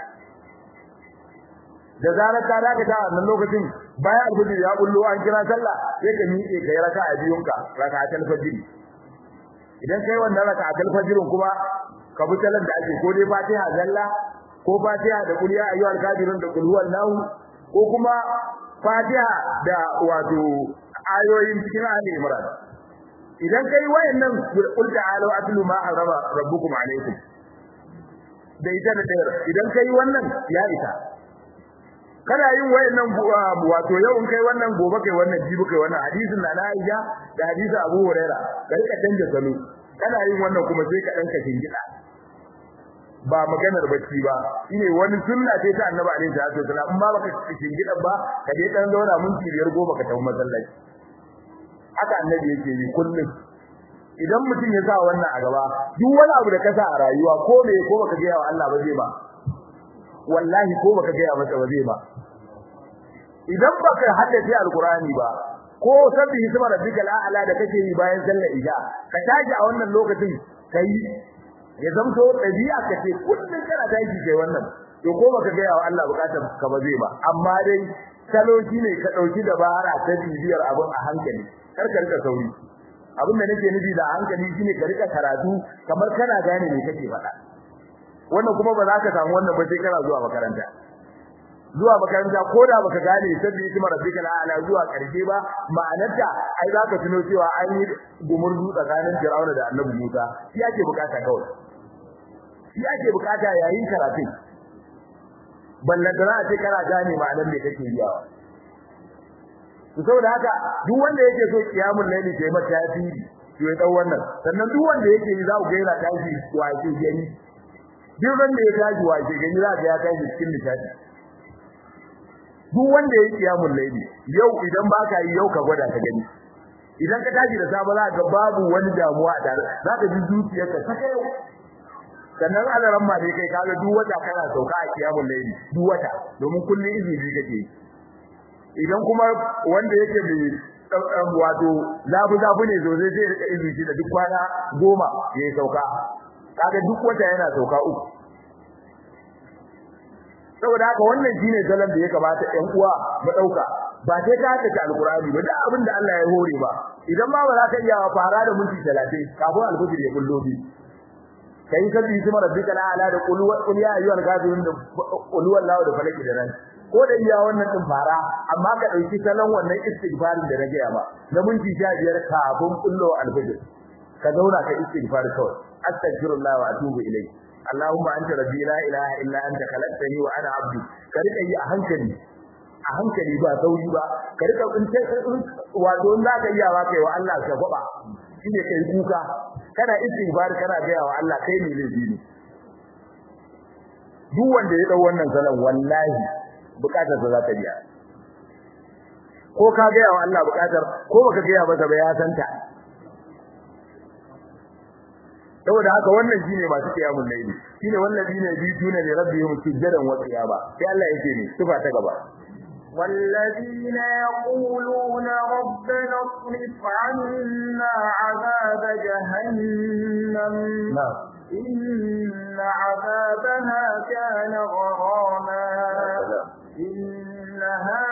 [SPEAKER 1] da zarar ka dakata a wannan lokacin bayan alfujir ya kullo an kira sallah sai ka miƙe kai raka'a biyunka raka'atul fajr idan kai wannan raka'atul fajr kuma ka bi talan da ake ko dai fatiha zalla ko fatiha da kuliya ayyuhal kafirun da kul huwallahu ko kuma Fatiha da wato ayoyin cikin Ali Imran idan kai wayannan qul ta'alu atlu ma harama rabbukum alaykum da ita da dare idan kai wannan ya isa kana yin wayannan wato yau in kai wannan gobe kai wannan jibi kai wannan hadisin na Aisha da hadisin Abu Huraira ka rika canja salo kana yin wannan kuma sai ka danka shingida ba maganar bacci ba shine wani sunna ce ta Annabi alaihi salatu wasallam in ba baka cikin gidan ba ka je dan zauna minti biyar goma ka tafi masallaci haka Annabi yake yi kullum idan mutum ya sa wannan a gaba duk wani abu da ka sa a rayuwa ko me ko baka ga wa Allah ba zai ba wallahi ko baka ga masa ba zai ba idan baka haddace alqur'ani ba ko sabbi hisma rabbikal a'la da kake yi bayan sallar isha ka tashi a wannan lokacin kai ya zamto dabi'a kace kullun kana tashi kai wannan to ko baka ga wa Allah bukatar ka ba zai ba amma dai salo ne ka dauki dabara ta bibiyar abun a hankali kar ka rika sauri abin da nake nufi da hankali shine ka rika karatu kamar kana gane me kake faɗa wannan kuma ba za ka samu wannan ba sai kana zuwa makaranta zuwa makaranta ko da baka gane sabbi isma rabbika ala zuwa karshe ba ma'anarta ai za ka tuno cewa an yi gumurzu tsakanin Fir'auna da Annabi Musa shi ake bukata kawai shi ake bukata yayin karatu ballantana a ce kana gane ma'anar me kake riyawa to saboda haka duk wanda yake so kiyamul laili sai mata tasiri to ya dau wannan sannan duk wanda yake yi za ku ga yana tashi wace gani duk wanda ya tashi wace gani za ga ya tashi cikin nishadi duk wanda yake kiyamul laili yau idan baka yi yau ka gwada ka gani idan ka tashi da safe za ka babu wani damuwa a tare za ka ji zuciyarka ta kai sannan alaran ma dai kai kaga duk wata kana sauka a kiyamul laili duk wata domin kullun izini kake idan kuma wanda yake mai wato zabu zabu ne zo zai rika izini da duk kwana goma yayi sauka kaga duk wata yana sauka uku saboda haka wannan shine salon da ya kamata ɗan uwa mu dauka ba sai ka haka alqur'ani ba duk abin da Allah ya hore ba idan ma ba za ka iya fara da minti 30 kafin alfajir ya kullo bi kai sabbi kuma rabbika la ala da qul wa qul ya ayyuhal kafirun da qul wallahu da falaki da ran ko da iya wannan din fara amma ka dauki salon wannan istighfarin da na gaya ba na minti 15 kafin kullo alfajir ka zauna ka istighfar kawai astaghfirullah wa atubu ilayhi Allahumma anta rabbi la ilaha illa anta khalaqtani wa ana abdu ka rika yi a hankali a hankali ba sauri ba ka rika in wato in zaka iya wa kai wa Allah ka gwaba shine kai kuka kana istighfar kana ga wa Allah kai ne laifi ne duk wanda ya dau wannan salan wallahi bukatar sa za ta biya ko ka ga wa Allah bukatar ko baka ga masa ba ya santa saboda haka wannan shine masu kiyamun laili shine wallazina bituna li rabbihim sujadan wa qiyama sai Allah yake ne sifa ta gaba
[SPEAKER 2] والذين يقولون ربنا اصرف عنا عذاب جهنم
[SPEAKER 1] نعم
[SPEAKER 2] إن عذابها كان غراما إنها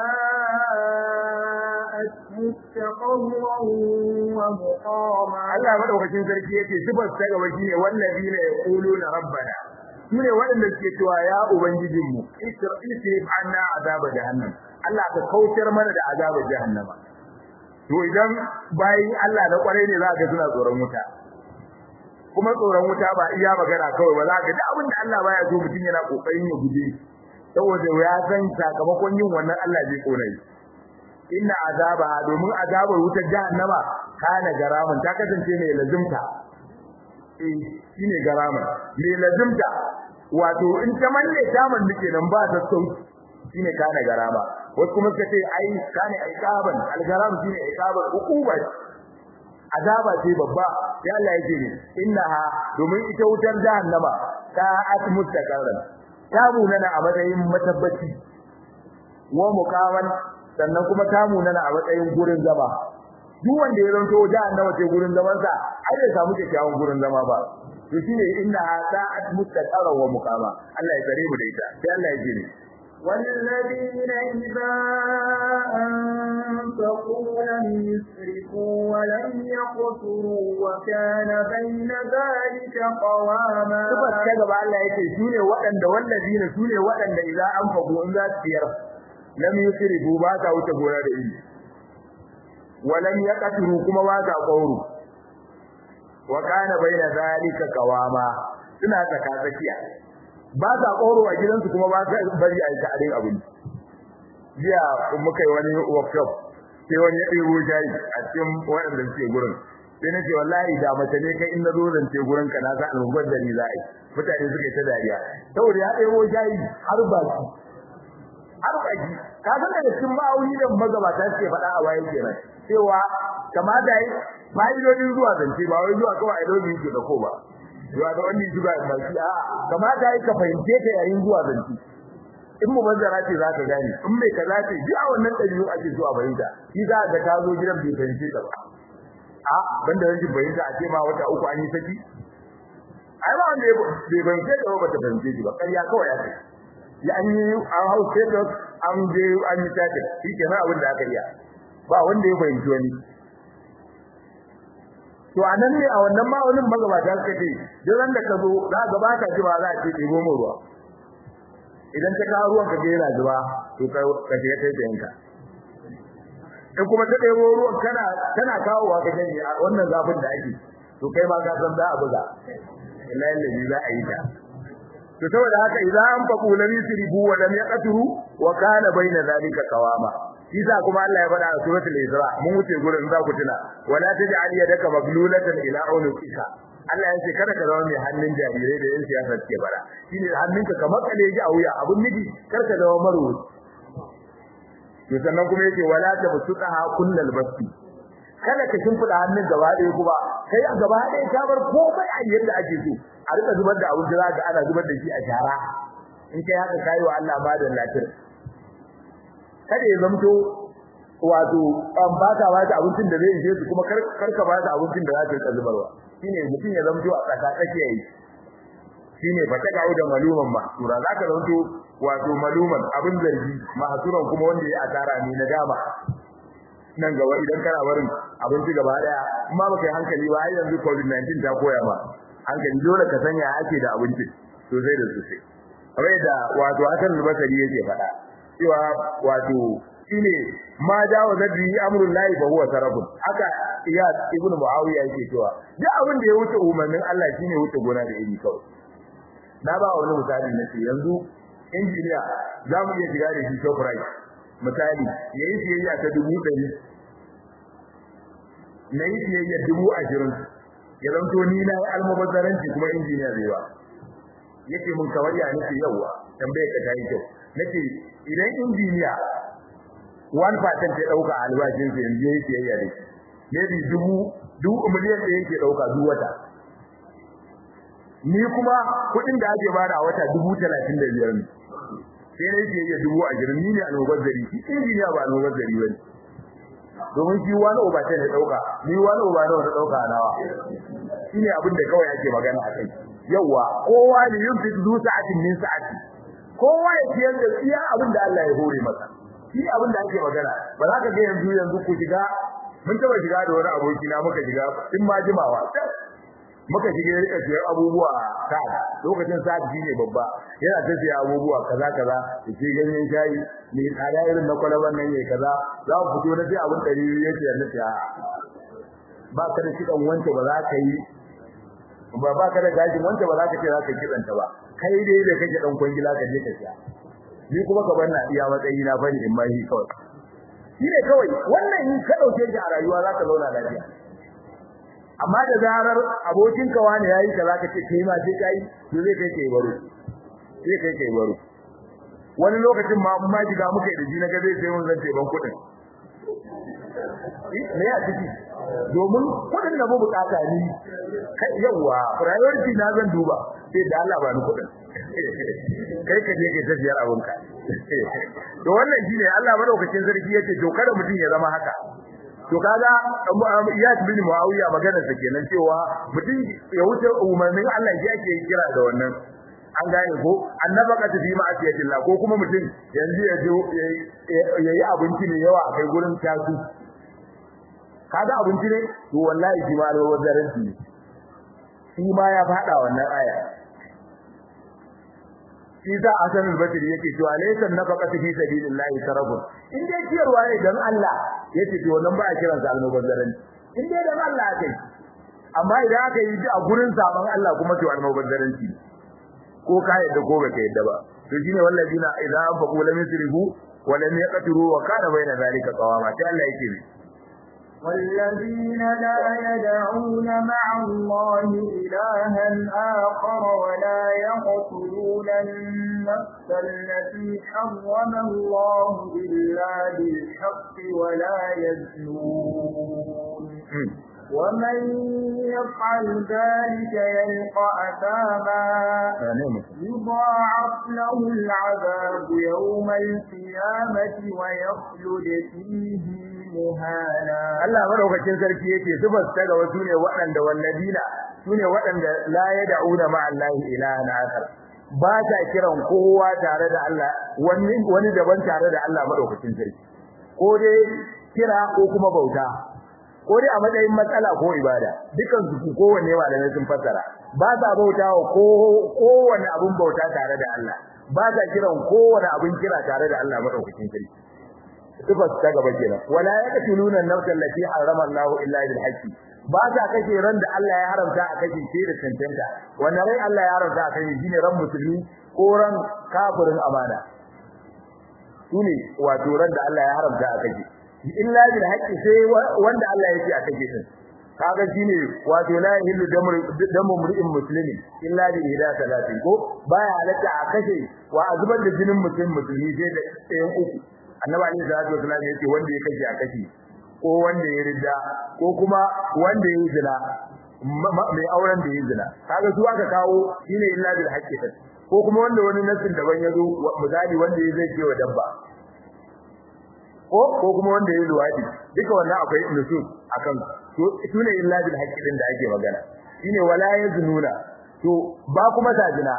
[SPEAKER 2] ساءت مستقرا ومقاما
[SPEAKER 1] Allah madaukakin sarki yake sifar ta gaba shine wallazina yaquluna rabbana sune waɗanda suke cewa ya ubangijinmu isrif anna azaba jahannam Allah ka kautar mana da azaba jahannama to idan bayin Allah na kwarai ne za ka suna tsoron wuta kuma tsoron wuta ba iya magana kawai ba za ka da abin da Allah baya so mutum yana kokarin ya guje saboda ya san sakamakon yin wannan Allah zai kona shi inna azaba domin azabar wutar jahannama kana garaman ta kasance mai lazimta eh shine garaman mai lazimta wato in ta manne ta manne kenan ba ta sauki shine kana garama wasu kuma suka ce ai kana iqaban algaram shine iqaban uquba azaba ce babba sai Allah yake ne innaha domin ita wutar jahannama ta atmut takaran ta munana a matsayin matabbaci wa muqaman sannan kuma ta munana a matsayin gurin zama duk wanda ya zanto jahannama ce gurin zaman sa ai bai samu kyakkyawan gurin zama ba to shine innaha sa'at mustaqarra wa muqama Allah ya tsare mu da ita sai Allah ya ce ne
[SPEAKER 2] والذين إذا أنفقوا لم يسرفوا ولم يقتروا وكان بين ذلك قواما
[SPEAKER 1] Sifar ta gaba Allah yake sune waɗanda wallazina sune waɗanda idan an fago in za su ciyar lam yusrifu ba ta wuce gona da iri walam yaqturu kuma ba ta qawru wa kana baina zalika qawama suna tsaka tsakiya ba sa ƙoro a gidansu kuma ba sa bari a yi ta'adin abinci jiya muka yi wani workshop sai wani ya ɗebo jayi a cikin waɗanda suke gurin sai na ce wallahi da mace ne kai in na zo zance gurin ka na sa alhubar da ni za a yi mutane suka yi ta dariya saboda ya ɗebo jayi har ba su har ba ki ka san daga cikin ma'auni da magabata suke faɗa a waye kenan cewa kamata yi fa'idodin zuwa zance ba wai zuwa kawai a dobi ke da ko ba zuwa da wani zuwa da shi a kamata yi ka fahimce ta yayin zuwa zanci in mu bazara ce za ka gane in mai kaza ce duk a wannan ɗabi'u ake zuwa fahimta shi za ga ta zo gidan bai fahimce ta ba a banda rashin fahimta a ce ma wata uku an yi saki ai ba wanda bai fahimce ta ba ta fahimce shi ba ƙarya kawai ya kai ya an yi an hau status an je an yi tatin shi kenan abin da aka iya ba wanda ya fahimci wani to anan ne a wannan ma'aunin magabata suka ce duk ran da ka zo za ka ba ka ji ba za a ce ɗebo mu ruwa idan ta kawo ruwan ka je yana zuba to ka ka je kai da yanka in kuma ta ɗebo ruwan kana kana kawowa ka gani a wannan zafin da ake to kai ma ka san za a buga illahi lazi za a yi ta to saboda haka idan an faku lam yusrifu wa lam yaqturu wa kana baina zalika qawama Isa kuma Allah ya faɗa a suratul Isra mun wuce gurin za ku tuna wala taj'al yadaka maglulatan ila unuqika Allah ya ce kada ka zama mai hannun jarirai da yan siyasa suke bara shine hannunka kamar kale ji a wuya abun miji kar ka zama marwo to sannan kuma yake wala tabsuqaha kullal basti kada ka shimfida hannun gaba ɗaya kuma kai a gaba ɗaya ka bar komai a yadda ake so a rika zubar da abin da za ka ana zubar da shi a shara in kai haka kai wa Allah ba da lafiya kada ya zamto wato an baka ba ta abincin da zai ishe su kuma karka ba ta abincin da za ta yi zubarwa shine mutum ya zamto a tsaka tsakiya yi shine ba ta gawo da maluman mahsura zaka zamto wato maluman abin zargi mahsuran kuma wanda ya asara ne na dama nan gaba idan kana barin abinci gaba daya amma baka yi hankali ba har yanzu covid-19 ta koya ma hankali dole ka sanya ake da abinci sosai da sosai kamar da wato Hassan al-Basri yake faɗa cewa wato shine ma dawo zabi amrul lahi fa huwa sarabun haka iyad ibnu muawiya yake cewa duk abin da ya wuce umarnin Allah shine wuce gona da iri kawai na ba wani misali na ce yanzu injiniya za mu iya shiga da shi shoprite misali ya yi siyayya ta dubu ɗari na yi siyayya dubu ashirin ya zanto ni na yi almubazzaranci kuma injiniya zai ba yake mun kamar ya nake yawa tambaye ka ta yi kyau nake idan injiniya 1% ya dauka albashin sa yanzu yake siyayya da shi maybe dubu dubu miliyan da yake dauka duk wata ni kuma kuɗin da ake bada a wata dubu talatin da biyar ne sai na yake iya dubu ashirin ni ne almubazzari shi injiniya ba almubazzari ba ne domin shi wani oba ce ne dauka ni wani oba ne wanda dauka nawa shine abin da kawai ake magana a kai yawa kowa ne yunfik zu sa'atin min sa'ati kowa ya ciyar da iya abin da Allah ya hore masa shi abin da ake magana ba za ka ga yanzu yanzu ku shiga mun taba shiga da wani aboki na muka shiga in ma jimawa muka shiga rika siyan abubuwa ka lokacin sa'ad ne babba yana ta siya abubuwa kaza kaza da ke ganyen shayi ne tsada irin na kwalaban nan yayi kaza za ku fito na sai abin dari yake yana siya ba ka da kidan wance ba za ka yi ba ba ka da gashin wance ba za ka ce za ka kidanta ba kai dai da kake dan kwangila ka je ka siya ni kuma ka banna iya matsayi na fani in ma shi kawai shi ne kawai wannan in ka dauke shi a rayuwa za ka zauna lafiya amma da zarar abokin ka wani yayi ka zaka ce kai ma sai kai to zai kai kai baro sai kai kai baro wani lokacin ma ma diga muka yi da ji na ga zai sai mun zance ban kudin me ya ciki domin kudin da mu bukata ni kai yawa priority na zan duba sai da Allah ba ni kudin kai ka je kai tafiyar abunka to wannan shine Allah madaukakin sarki yace to kada mutum ya zama haka to kaga Iyad bin Muawiya maganar sa kenan cewa mutum ya wuce umarnin Allah ya ke kira da wannan an gane ko annabaka ta fi ma'asiyatillah ko kuma mutum yanzu ya je yayi abinci ne yawa a kai gurin tasu kaga abinci ne to wallahi shi ma alwazaranci ne shi ma ya fada wannan aya shi za a sanin basiri yake cewa laysa nafaqatu fi sabilillahi sarabun in dai ciyarwa ne dan Allah yace to wannan ba a kiran sa almubazzaranci in dai dan Allah aka yi amma idan aka yi a gurin saban Allah kuma to almubazzaranci ko ka yadda ko baka yadda ba to shine wallazina idza anfaqu lam yusrifu wa lam yaqtiru wa kana bayna zalika qawama sai Allah yake ne
[SPEAKER 2] والذين لا يدعون مع الله إلها آخر ولا يقتلون النفس التي حرم الله إلا بالحق ولا يزنون ومن يفعل ذلك يلقى أثاما يضاعف له العذاب يوم القيامة ويخلد فيه مهانا
[SPEAKER 1] Allah madaukakin sarki yake zubar ta ga wasu ne waɗanda walladina sune waɗanda la yad'una ma Allah ilahan akhar ba ta kiran kowa tare da Allah wani wani daban tare da Allah madaukakin sarki ko dai kira ko kuma bauta ko dai a matsayin matsala ko ibada dukan su kowanne malamai sun fassara ba sa bautawa ko kowanne abun bauta tare da Allah ba sa kiran kowanne abun kira tare da Allah madaukakin sarki sifar ta gaba kenan wala yaqtuluna an-nafsa allati harrama Allah illa bil haqqi ba ta kashe ran da Allah ya haramta a kashe shi da cancanta wannan rai Allah ya haramta a kashe shine ran musulmi ko ran kafirin amana shine wato ran da Allah ya haramta a kashe illa bil haqqi sai wanda Allah ya ce a kashe din kaga shine wato la yahillu damu mur'in muslimin illa bi ihda salatin ko baya halatta a kashe wa azubar da jinin mutum musulmi sai da ɗayan uku annabi alaihi salatu wasallam yace wanda ya kashe a kashe ko wanda ya ridda ko kuma wanda ya zina mai auren da ya zina kaga su aka kawo shine illa bil haqqi ko kuma wanda wani nasin daban ya zo misali wanda ya zai ce wa dabba ko ko kuma wanda ya luwadi duka wannan akwai nusus akan to sune illa bil haqqi din da ake magana shine wala yaznuna to ba kuma ta zina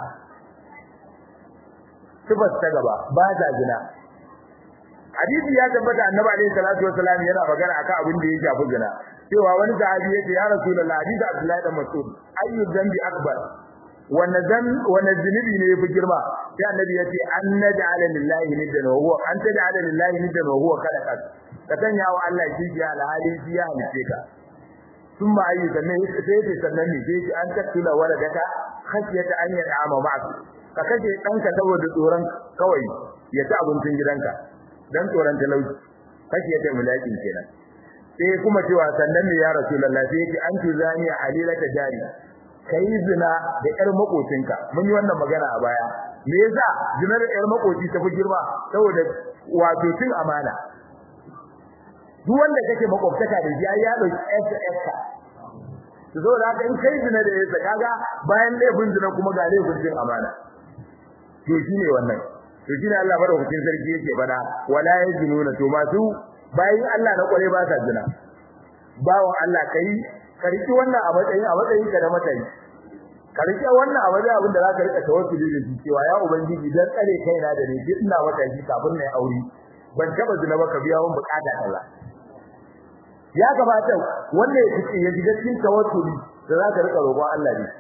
[SPEAKER 1] sifar ta gaba ba ta zina hadisi ya tabbata annabi alaihi salatu wasallam yana magana akan abin da ya shafi zina cewa wani sahabi yace ya rasulullahi hadisi abdullahi dan mas'ud ayyu dhanbi akbar wanne zan wanne zunubi ne yafi girma sai annabi yace an naj'ala lillahi niddan wa huwa an taj'ala lillahi niddan wa huwa khalaqak ka sanya wa Allah shi ya alhali shi ya halice ka thumma ayyu sannan sai sai sannan ne sai an tattula waladaka khashiyata an yad'ama ma'ak ka kaje danka saboda tsoron kawai ya ci abincin gidanka dan tsoron talauci khashiyata mulakin kenan sai kuma cewa sannan ne ya rasulullahi sai yake an tuzani halilata jari kai zina da ƴar makocinka mun yi wannan magana a baya me yasa zina da ƴar makoci ta fi girma saboda wato cin amana duk wanda kake makwabtaka da shi ya dauki SS ka to saboda haka in kai zina da yasa kaga bayan laifin zina kuma ga laifin cin amana to shine wannan to shine Allah madaukakin sarki yake fada wala yazinuna to masu bayan Allah na kware ba sa zina bawon Allah kai ka riki wannan a matsayin a matsayin ka da matsayi ka riki wannan a matsayin abin da zaka rika tawassuli da shi cewa ya ubangiji dan tsare kaina da ni duk ina matsayi kafin na aure ban taba zina ba ka biya mun bukata Allah ya gabata wanda ya fice ya shiga cikin tawassuli da zaka rika roƙon Allah ne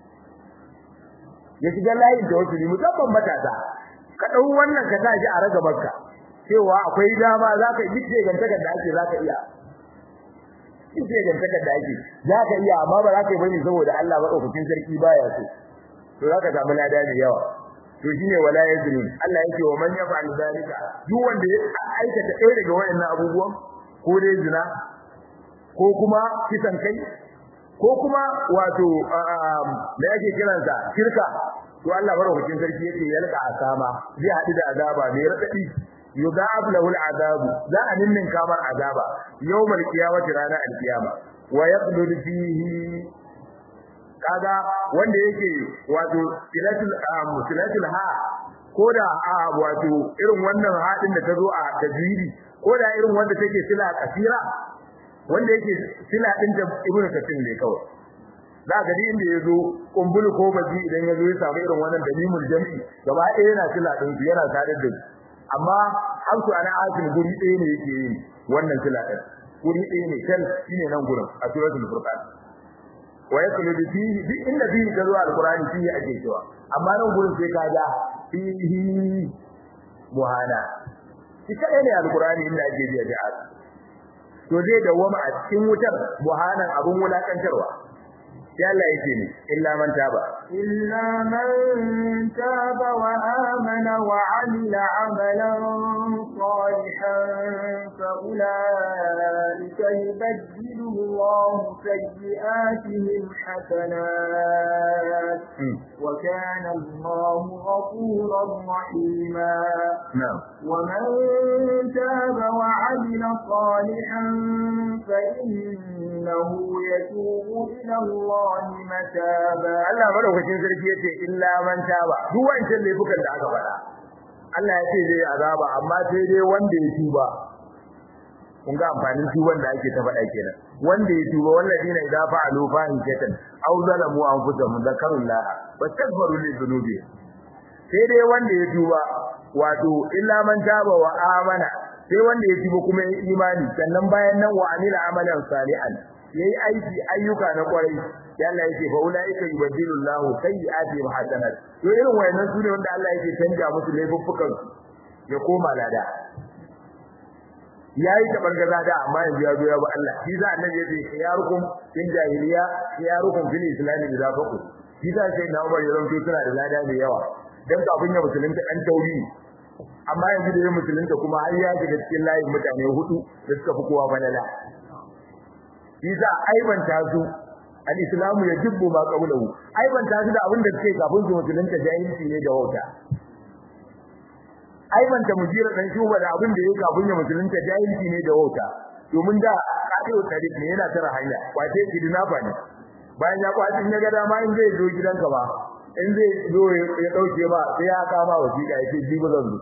[SPEAKER 1] ya shiga layin tawassuli musamman matasa ka dau wannan ka sa shi a raga makka cewa akwai dama zaka yi duk gantaka da ake zaka iya kike gantakar da ake zaka iya amma ba zaka yi bane saboda Allah madaukakin sarki baya so to zaka samu lada da yawa to shine wala yazlim Allah yake wa man yaf'al zalika duk wanda ya aikata ɗaya daga wayannan abubuwan ko dai zina ko kuma kisan kai ko kuma wato me yake kiransa shirka to Allah madaukakin sarki yake yalka asama zai haɗu da azaba mai radadi yudab lahu al'adab za a ninnin kamar azaba yawmal qiyamati rana al-qiyama wa yaqdud fihi kaga wanda yake wato silatul silatul ha koda wato irin wannan hadin da tazo a tajwidi koda irin wanda take sila kasira wanda yake sila din da ibnu kathir ne kawai za ga din inda yazo kumbulu ko baji idan yazo ya samu irin wannan dalimul jami'i gaba ɗaya yana sila din yana tare da amma hamsu ana asin guri ɗaya ne yake yin wannan sila din guri ɗaya ne kan shine nan gurin a suratul furqan wa yakulu fi duk inda fi ka zuwa alqur'ani fi ake cewa amma nan gurin sai ka ga fihi muhana shi kadai ne alqur'ani inda ake biya da to zai dawama a cikin wutar muhanan abun wulakantarwa sai Allah yake ne illa man taba
[SPEAKER 2] illa man taba wa amana wa amila amalan salihan fa ulaika yubaddilu Allah sayyi'atihim hasanat wa kana Allah ghafuran rahima
[SPEAKER 1] na'am
[SPEAKER 2] wa man taba wa وعمل صالحا فإنه يتوب إلى الله متابا
[SPEAKER 1] Allah madaukakin sarki yace illa man taba duk wancan laifukan da aka faɗa Allah ya ce zai azaba amma sai dai wanda ya tuba kun ga amfanin tuban da ake ta faɗa kenan wanda ya tuba walladina idza fa'alu fahishatan aw zalamu anfusahum zakarullah wastaghfiru li dhunubi sai dai wanda ya tuba wato illa man taba wa amana sai wanda ya tuba kuma ya imani sannan bayan nan wa amila amalan salihan yayi aiki ayyuka na kwarai sai Allah yake fa ulaika yubaddilu Allah sayyi'ati hasanat to irin wayannan sune wanda Allah yake canja musu laifuffukan ya koma lada yayi ta bangaza da amma yanzu ya zo ya ba Allah shi za annabi yace khiyarukum in jahiliya khiyarukum fil islam idza faqu shi za sai na Umar yaron suna da lada mai yawa dan kafin ya musulunta dan tauri amma yanzu da ya musulunta kuma har ya shiga cikin layin mutane hudu da suka fi kowa balala shi za aibanta su al-islamu yajibu ma qablahu aibanta su da abin da suke kafin su musulunta jahilci ne da wauta aibanta mujira dan shuba da abin da yake kafin ya musulunta jahilci ne da wauta domin da kafin tarik ne yana tara hanya kwace kidnapa ne bayan ya kwace in ya ga dama in zai zo gidanka ba in zai zo ya dauke ba sai ya kama wasiƙa ya ce jibi zan zo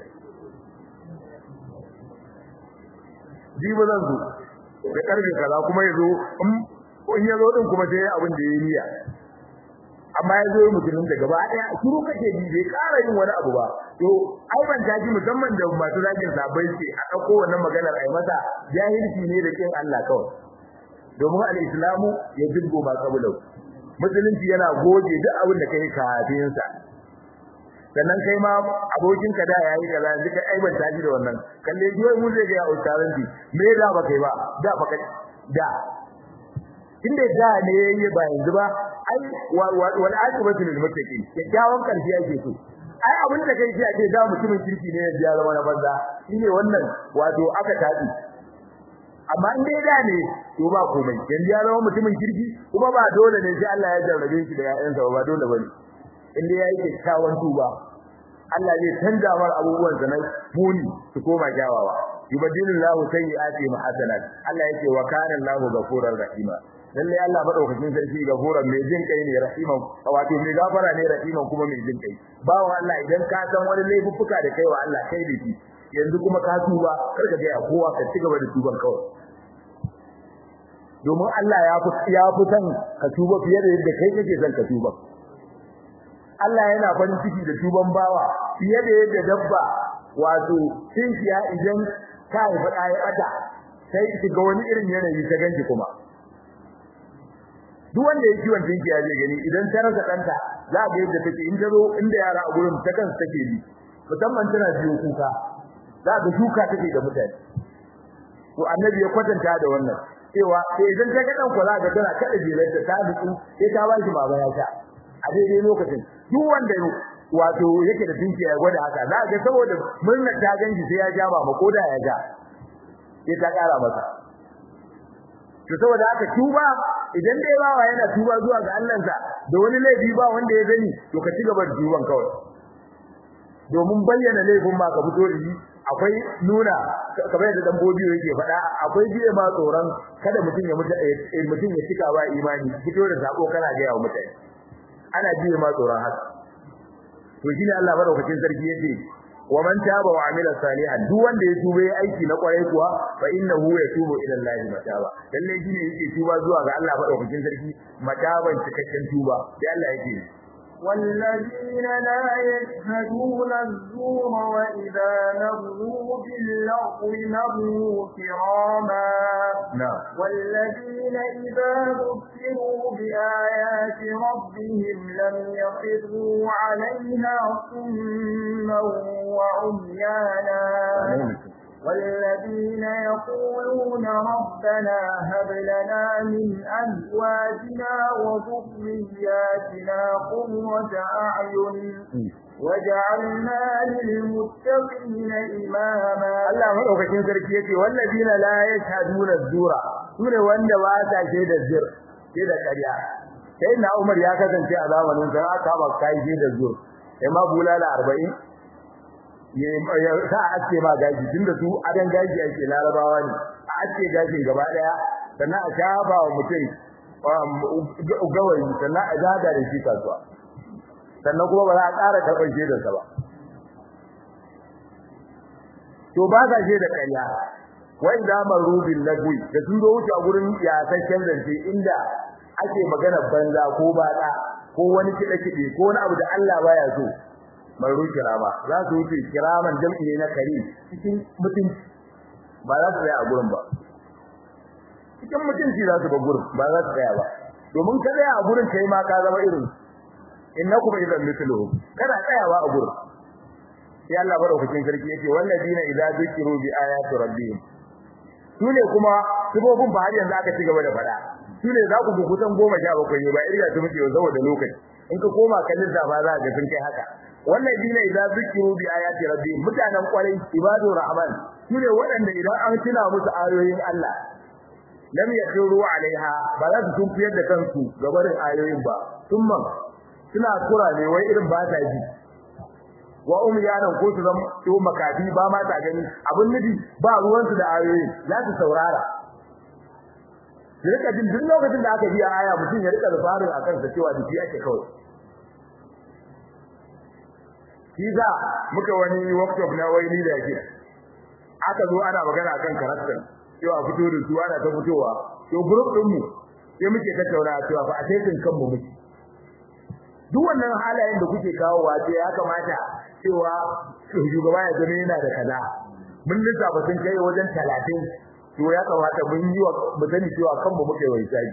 [SPEAKER 1] jibi zan zo da karfe kaza kuma ya zo in ya zo din kuma sai abin da ya yi niyya amma ya zo mutumin da gaba daya shiru kake ji bai ƙara yin wani abu ba to ai ban taji musamman da masu zagin sabai ce a dauko wannan maganar ai mata jahilci ne da kin Allah kawai domin al-islamu ya jibbo ba kabulau musulunci yana goge duk abin da kai kafin sa sannan kai ma abokin ka da yayi kaza yanzu kai ai ban taji da wannan kalle ji wai mu zai ga ya ustaranti me da ba kai ba da ba kai da inda da ne yayi ba yanzu ba ai wal aqibatu lil muttaqin kyakkyawan karshe yake so ai abin da kai shi ake da mutumin kirki ne ya zama na banza shine wannan wato aka tafi amma in dai da ne to ba komai yanzu ya zama mutumin kirki kuma ba dole ne sai Allah ya jarrabe shi da ƴaƴansa ba dole bane in dai yayi kyakkyawan tuba Allah zai canza mar abubuwan sa na muni su koma kyawawa yubadilullahu sayyi'ati hasanat Allah yake wa kana Allahu ghafurur rahima lalle Allah madaukakin sarki gafuran mai jin kai ne rahiman wato mai gafara ne rahiman kuma mai jin kai bawo Allah idan ka san wani laifuffuka da kai wa Allah kai da shi yanzu kuma ka tuba kar ka ga kowa ka ci gaba da tuban kawai domin Allah ya fi ya fi san ka tuba fiye da yadda kai kake son ka tuba Allah yana farin ciki da tuban bawa fiye da yadda dabba wato tinkiya idan ta haifa ɗaya ata sai shiga wani irin yanayi ta ganji kuma duk wanda ya kiwon tinkiya zai gani idan ta rasa kanta za ga yadda take in zo inda yara a gurin ta kansu take bi musamman tana biyo kuka za ga shuka take da mutane to annabi ya kwatanta da wannan cewa sai idan ta ga dan kula ga tana kada jirar da ta nutsu sai ta ba shi baba ya sha a daidai lokacin duk wanda wato yake da tinkiya ya gwada haka za ga saboda murnar ta ganji sai ya ja ba koda ya ja sai ta kara masa to saboda haka tuba idan dai bawa yana tuba zuwa ga Allahnsa da wani laifi ba wanda ya gani to ka ci gaba da tuban kawai domin bayyana laifin ma ka fito da shi akwai nuna kamar yadda dan bodiyo yake faɗa akwai biye ma tsoron kada mutum ya mutu mutum ya cika ba imani fito da sako kana ga yawa mutane ana biye ma tsoron haka to shine Allah madaukakin sarki yace wa man taba wa amila salihan duk wanda ya tuba yayi aiki na kwarai kuwa fa innahu yatubu ila Allah mataba lalle shine yake tuba zuwa ga Allah madaukakin sarki mataban cikakken tuba sai Allah yake
[SPEAKER 2] والذين لا يشهدون الزور وإذا مروا باللغو مروا كراما
[SPEAKER 1] نعم
[SPEAKER 2] والذين إذا ذكروا بآيات ربهم لم يخروا عليها صما وعميانا والذين يقولون ربنا هب لنا من أزواجنا وذرياتنا قرة أعين وجعلنا للمتقين إماما
[SPEAKER 1] Allah madaukakin sarki yace wallazina la yashhaduna az-zura sune wanda ba ta shaida zur sai da ƙarya sai na Umar ya kasance a zamanin sa aka ba kai shaida zur sai ma bulala 40 ya sa aske ma gaji tunda su adan gaji ake larabawa ne a aske gajin gaba daya sannan a shafa wa mutum gawayi sannan a zaga da shi kasuwa sannan kuma ba za a ƙara karɓar shaidarsa ba to ba sa shaida ƙarya wai da marubin lagwi da sun zo wuce a gurin yasasshen zance inda ake magana banza ko baɗa ko wani kiɗe-kiɗe ko wani abu da Allah baya so maru kirama za su wuce kiraman jam'i ne na kari cikin mutunci ba za su tsaya a gurin ba cikin mutunci za su ba gurin ba za su tsaya ba domin ka tsaya a gurin kai ma ka zama irin innakum idan mithluhum kana tsayawa a gurin sai Allah madaukakin sarki yake walladina idza zukiru bi ayati rabbihim sune kuma sibobin ba har yanzu aka ci gaba da fada sune za ku bi kusan 17 ne ba irga su muke saboda lokaci in ka koma ka lissafa za ka sun kai haka walladina idza zukiru bi ayati rabbihim mutanen kwarai ibadu rahman sune waɗanda idan an tuna musu ayoyin Allah lam yakhiru alaiha ba za su tunkuyar da kansu gabarin ayoyin ba thumma suna kura ne wai irin ba ta ji wa umyanan ko su zama to makafi ba ma ta gani abin nufi ba ruwan su da ayoyin za su saurara su rika jin duk lokacin da aka biya aya mutum ya rika zubarin akan sa cewa da shi ake kawai shi za muka wani workshop na wani da yake aka zo ana magana akan karakter cewa fito da su ana ta fitowa to group din mu sai muke tattauna cewa fa a taikin kanmu muke duk wannan halayen da kuke kawowa ce ya kamata cewa shugaba ya zama yana da kaza mun lissafa sun kai wajen 30 to ya kamata mun yi wa mu sani cewa kanmu muke wai sai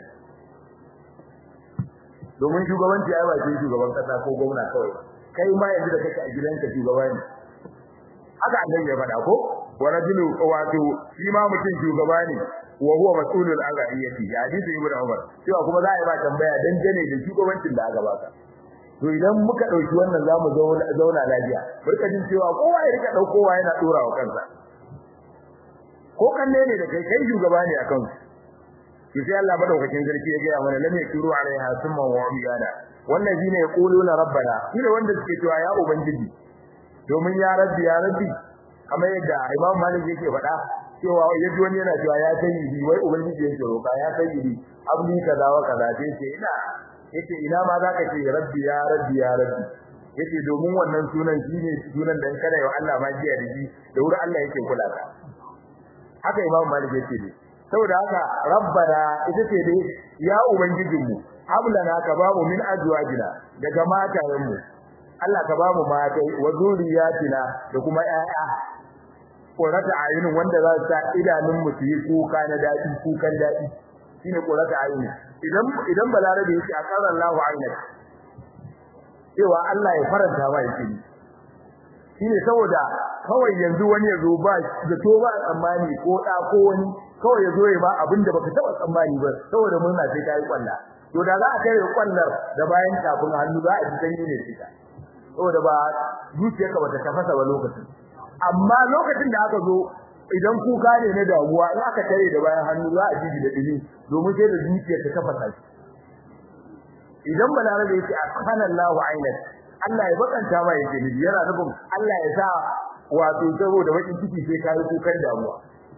[SPEAKER 1] domin shugabanci ai ba sai shugaban kasa ko gwamna kawai kai ma yanzu da kake a gidanka shugaba ne haka annabi ya faɗa ko wa rajulu wato shi ma mutum shugaba ne wa huwa mas'ulul an ra'iyati hadisi ibnu umar cewa kuma za a yi ba tambaya dangane da shugabancin da aka baka to idan muka dauki wannan zamu zauna lafiya burka jin cewa kowa ya rika daukowa yana dora wa kansa ko kanne ne da kai kai shugaba ne akan to sai Allah madaukakin sarki ya ga mana lam yakuru alaiha summa wa umyana wallazina yaquluna rabbana shine wanda suke cewa ya ubangiji domin ya rabbi ya rabbi kamar yadda Imam Malik yake faɗa cewa yaji wani yana cewa ya sayyidi wai ubangiji yake roka ya sayyidi abni kaza wa kaza sai ce ina yace ina ma zaka ce rabbi ya rabbi ya rabbi yace domin wannan sunan shine sunan da kana yau Allah ma jiya da shi da wurin Allah yake kula ka haka Imam Malik yake ne saboda haka rabbana ita ce dai ya ubangijinmu hablana ka bamu min azwajina daga matayenmu Allah ka bamu mata wa zuriyatina da kuma ƴaƴa qurata ayunin wanda za su sa idanun mu su yi kuka na dadi kukan dadi shine qurata ayunin idan idan balarabe yake akara Allahu aynak cewa Allah ya faranta ma yake shine saboda kawai yanzu wani yazo ba da to ba tsammani ko da ko wani kawai yazo ya ba abinda baka taba tsammani ba saboda murna sai kai kwalla to da za a kai kwallar da bayan kafin hannu za a ji sanyi ne fita saboda ba zuciyarka bata tafasa ba lokacin amma lokacin da aka zo idan kuka ne na damuwa in aka tare da bayan hannu za a ji da dini domin sai da zuciyar ta tafasa shi idan balarabe yake akana Allahu ainak Allah ya bakanta ma yake ni yana nufin Allah ya sa wato saboda bakin ciki sai kai kukan damuwa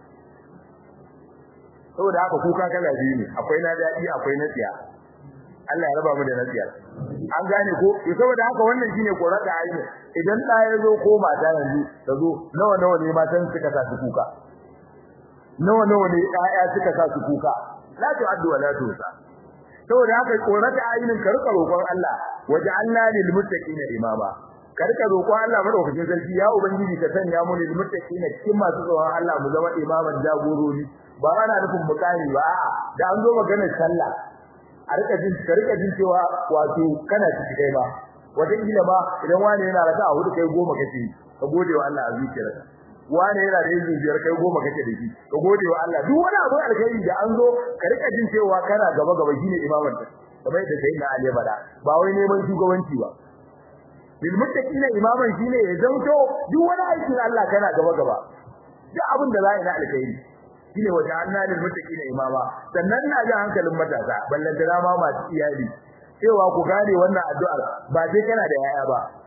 [SPEAKER 1] saboda haka kuka kala biyu ne akwai na dadi akwai na tsiya Allah ya raba mu da nasiya an gane ko to saboda haka wannan shine korata aini idan da ya zo ko mata yanzu ta zo nawa nawa ne matan suka sa su kuka nawa nawa ne ƴaƴa suka sa su kuka la tu'addu wa la tusa saboda haka korata ainin ka rika roƙon Allah waja'alna lil muttaqina imama ka rika roƙon Allah madaukakin sarki ya ubangiji ka sanya mu lil muttaqina cikin masu tsoron Allah mu zama imaman jagorori ba ana nufin mukami ba a'a da an zo maganar sallah a rika jin ka rika jin cewa wato kana ciki kai ba wata kila ba idan wani yana raka a hudu kai goma kace ka gode wa Allah a zuciyarka wani yana da yin biyar kai goma kace da shi ka gode wa Allah duk wani abu alkhairi da an zo ka rika jin cewa kana gaba gaba shine imaman ta kamar yadda sai na Ali bada ba wai neman shugabanci ba bil muttaqina imaman shine ya zanto duk wani aikin Allah kana gaba gaba duk abin da za a yi na alkhairi shine wajen annalil muttaqina imama sannan na ga hankalin matasa ballan da ma masu iyali cewa ku gane wannan addu'ar ba sai kana da yaya ba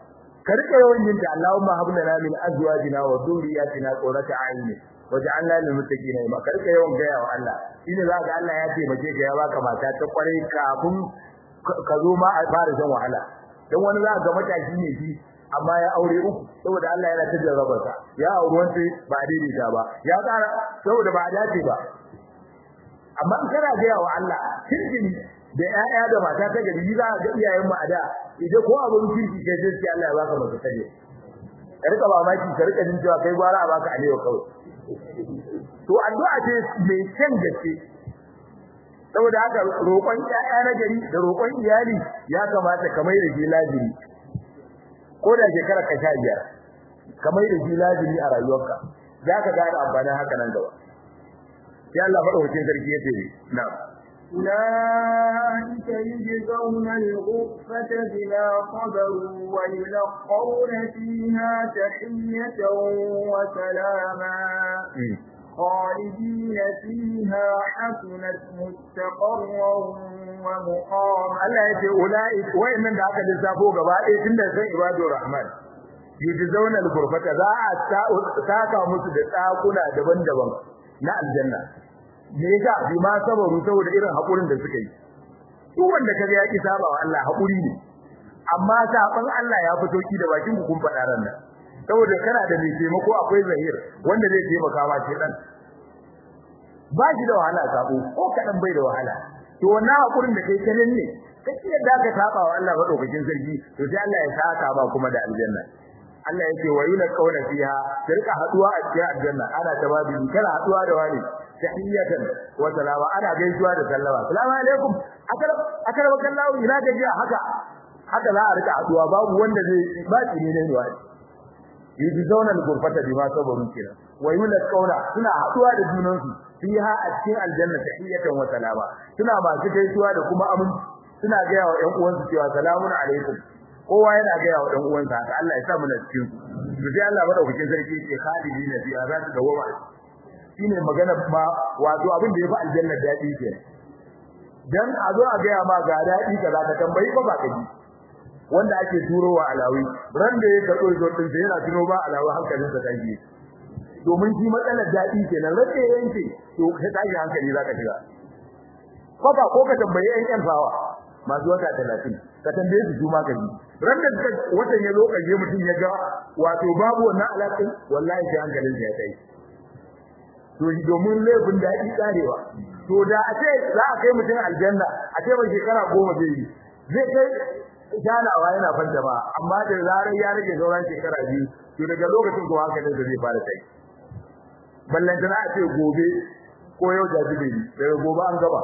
[SPEAKER 1] ka rika yawan yin ta Allahumma hab lana min azwajina wa dhurriyyatina qurrata a'yun waj'alna lil muttaqina imama ka rika yawan gaya wa Allah shine za ga Allah ya taimake ka ya baka mata ta kwarai kafin ka zo ma a fara shan wahala dan wani za ga matashi ne shi amma ya aure uku saboda Allah yana ta jarraba sa ya aure wanda ba daidaita ba ya tsara saboda ba dace ba amma in kana ga wa Allah kirkini da ƴaƴa da mata ta gari za ga iyayen mu a da idan ko abin kirki kai sai Allah ya baka maka kare ka rika mamaki ka rika jin cewa kai gwara a baka alewa kawai to addu'a ce mai kyan gaske saboda haka roƙon ƴaƴa na gari da roƙon iyali ya kamata ka mai da shi lazimi ko da shekara ka sha biyar ka mai da shi lazimi a rayuwarka za ka gane amfanin haka nan gaba sai Allah madaukakin sarki ya ce na'am
[SPEAKER 2] أولئك يجزون الغرفة بما صبروا ويلقون فيها تحية وسلاما خالدين فيها حسنت مستقرا ومقاما
[SPEAKER 1] Allah ya ce ula'ik wayannan da aka lissafo gaba ɗaya tun da san ibadur rahman yujzauna al-ghurfata za a saka musu da tsakuna daban-daban na aljanna me yasa bi ma sabaru saboda irin hakurin da suka yi duk wanda kaga ya ki saba wa Allah hakuri ne amma saban Allah ya fito ki da bakin ku kun faɗa ran nan saboda kana da mai taimako akwai zahir wanda zai taimaka ma ce dan ba shi da wahala sabo ko kadan bai da wahala to wannan hakurin da kai kanin ne kake yadda ka saba wa Allah madaukakin sarki to sai Allah ya saka ba kuma da aljanna Allah yake wa yuna kauna fiha rika haduwa a cikin aljanna ana tababi kana haduwa da wani tahiyatan wa salama ana gaisuwa da sallama assalamu alaikum akara akara wakallahu ina gajiya haka haka za a rika haduwa babu wanda zai ba tsine ne ne wani yi zauna al-gurfata bima sabaru kira wa yuna kauna suna haduwa da junansu fiha a cikin aljanna tahiyatan wa salama suna masu gaisuwa da kuma aminci suna ga yawa ƴan uwansu cewa salamun alaikum kowa yana ga yawa ɗan uwansa haka Allah ya sa mu na cikin su to sai Allah madaukakin sarki ce khalidina fiha za su dawo shine magana ma wato abin da yafi aljanna dadi ke dan a zo a ga ma ga dadi kaza ka tambayi ba ba kaji wanda ake turowa alawi ran da ya karɓo zo din sai yana tuno ba alawi hankalin sa kai domin shi matsalar dadi kenan rage yanke to kai tashi hankali zaka shiga Kwaba ko ka tambayi ƴan ƴan fawa masu wata 30 ka tambaye su su ma ka ji ran da watan ya zo kaje mutum ya ga wato babu wannan alaƙin wallahi sai hankalin sa ya kai to domin laifin daɗi karewa to da a ce za a kai mutum aljanna a ce mai shekara goma zai yi zai kai janawa yana fanta ba amma da zarar ya rage sauran shekara biyu to daga lokacin ko hankalin sa zai fara kai ballan tana a ce gobe ko yau da jibi daga gobe an gaba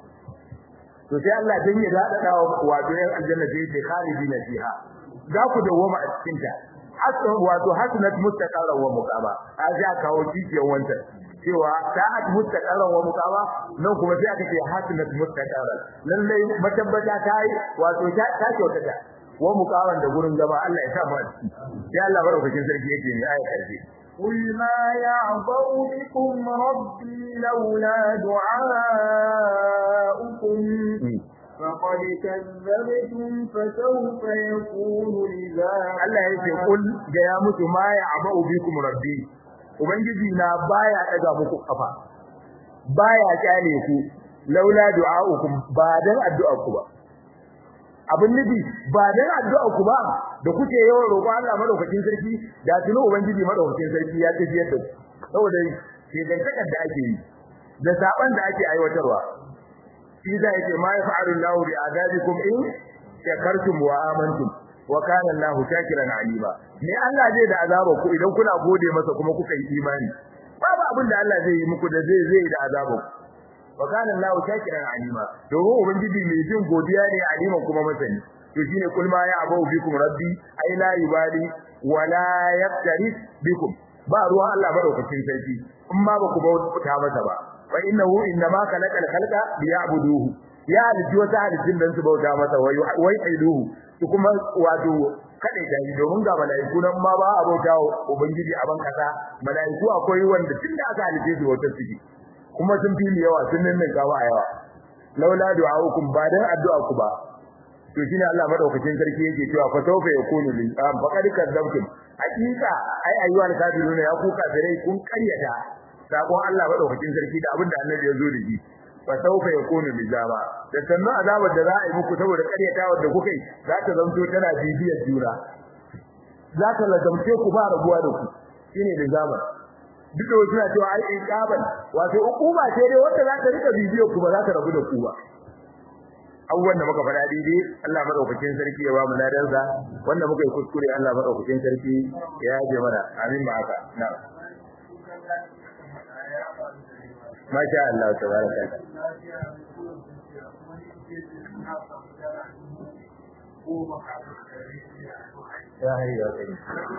[SPEAKER 1] to sai Allah dan ya dada dawo wato yan aljanna sai ce khalidina fiha za ku dawoma a cikin ta hasan wato hasanat mustaqarra wa muqama a ja kawo kiciyar wancan cewa ta'at mustaqarra wa muqama nan kuma sai aka ce hasanat mustaqarra lalle matabbata ta yi wato ta ta kyautata wa muqaman da gurin gaba Allah ya sa mu a ciki sai Allah barakatin sarki yake ne ayat karfi
[SPEAKER 2] قل ما يعبأ بكم ربي لولا دعاؤكم فقد كذبتم فسوف يكون لزاما
[SPEAKER 1] Allah ya ce kul ga ya mutu ma ya abau bikum rabbi ubangiji na baya daga muku kafa baya kyale ku laula du'aukum ba dan addu'ar ku ba abin nufi ba dan addu'ar ku ba da kuke yawan roƙo Allah madaukakin sarki da tuno ubangiji madaukakin sarki ya tafiyar da ku saboda shi dan takar da ake yi da saban da ake aiwatarwa shi da yake ma yafa'alu Allahu bi adabikum in shakartum wa amantum wa kana Allahu shakiran alima ne Allah zai da azaba ku idan kuna gode masa kuma kuka yi imani babu abin da Allah zai yi muku da zai zai da azaba ku wa kana Allahu shakiran alima domin ubangiji mai jin godiya ne aliman kuma masani to shine kul ma ya abu bikum rabbi ay la yubali wa la yaqtaris bikum ba ruwan Allah madaukakin sarki in ma ba ku bauta masa ba fa innahu innama khalaqal khalqa liya'buduhu ya halitta wata halittun dan su bauta masa wai wai aiduhu su kuma wato kada da shi domin ga malaiku nan ma ba a bauta ubangiji a ban kasa malaiku akwai wanda tunda aka halitta su wata suke kuma sun fi yawa sun nan gawa a yawa laula du'aukum ba dan addu'a ku ba to shine Allah madaukakin sarki yake cewa fa sawfa yakunu lil fa qad kadzabtum hakika ai ayyuhal kafiruna ya ku kafirai kun karyata sakon Allah madaukakin sarki da abinda annabi ya zo da shi fa sawfa yakunu lizama da sannan azabar da za a yi muku saboda karyatawar da kuka yi za ta zanto tana bibiyar juna za ta lazamce ku ba rabuwa da ku shine lizama duk da wasu na cewa ai iqaban wato hukuma ce dai wanda za ta rika bibiyar ku ba za ta rabu da ku ba abubuwan da muka faɗa daidai Allah madaukakin sarki ya ba mu ladansa wanda muka yi kuskure Allah madaukakin sarki ya yaje mana amin ma haka na Masha Allah tabaraka ya hayya kai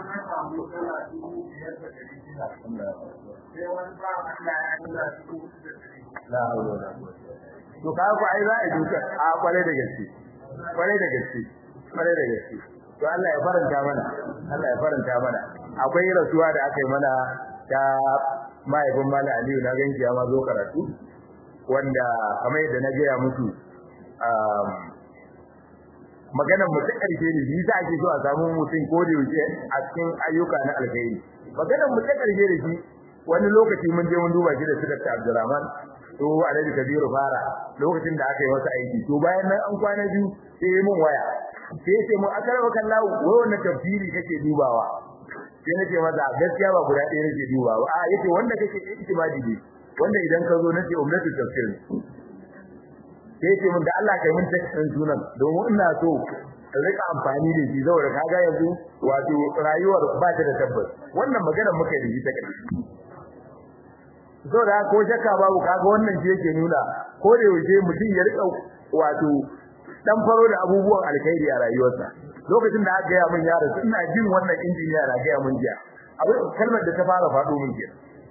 [SPEAKER 1] la hawla wala quwwata to ka ku ai za a duka a kware da gaske kware da gaske kware da gaske to Allah ya faranta mana Allah ya faranta mana akwai rasuwa da aka yi mana ta mahaifin Malam Aliyu na ganki ya ma zo karatu wanda kamar yadda na gaya musu maganar mu ta karshe ne shi ake so a samu mutum ko da yaushe a cikin ayyuka na alkhairi maganar mu ta karshe da shi wani lokaci mun je mun duba shi da su Dr. Abdulrahman to Alhaji Kabiru fara lokacin da aka yi masa aiki to bayan nan an kwana biyu sai yi mun waya sai ya ce mun akaraba kallahu wai wannan tafsiri kake dubawa sai na ce masa gaskiya ba guda ɗaya nake dubawa a yace wanda kake iktimadi ne wanda idan ka zo nace ummatul tafsir sai ce mun da Allah kai mun tafsirin sunan domin ina so in rika amfani da shi saboda kaga yanzu wato rayuwar ba ta da tabbas wannan magana muka yi ta kai saboda ko shakka babu kaga wannan shi yake nuna ko da yaushe mutum ya rika wato dan faro da abubuwan alkhairi a rayuwarsa lokacin da aka gaya min yaro ina jin wannan injiniya na gaya min jiya abin kalmar da ta fara faɗo min jiya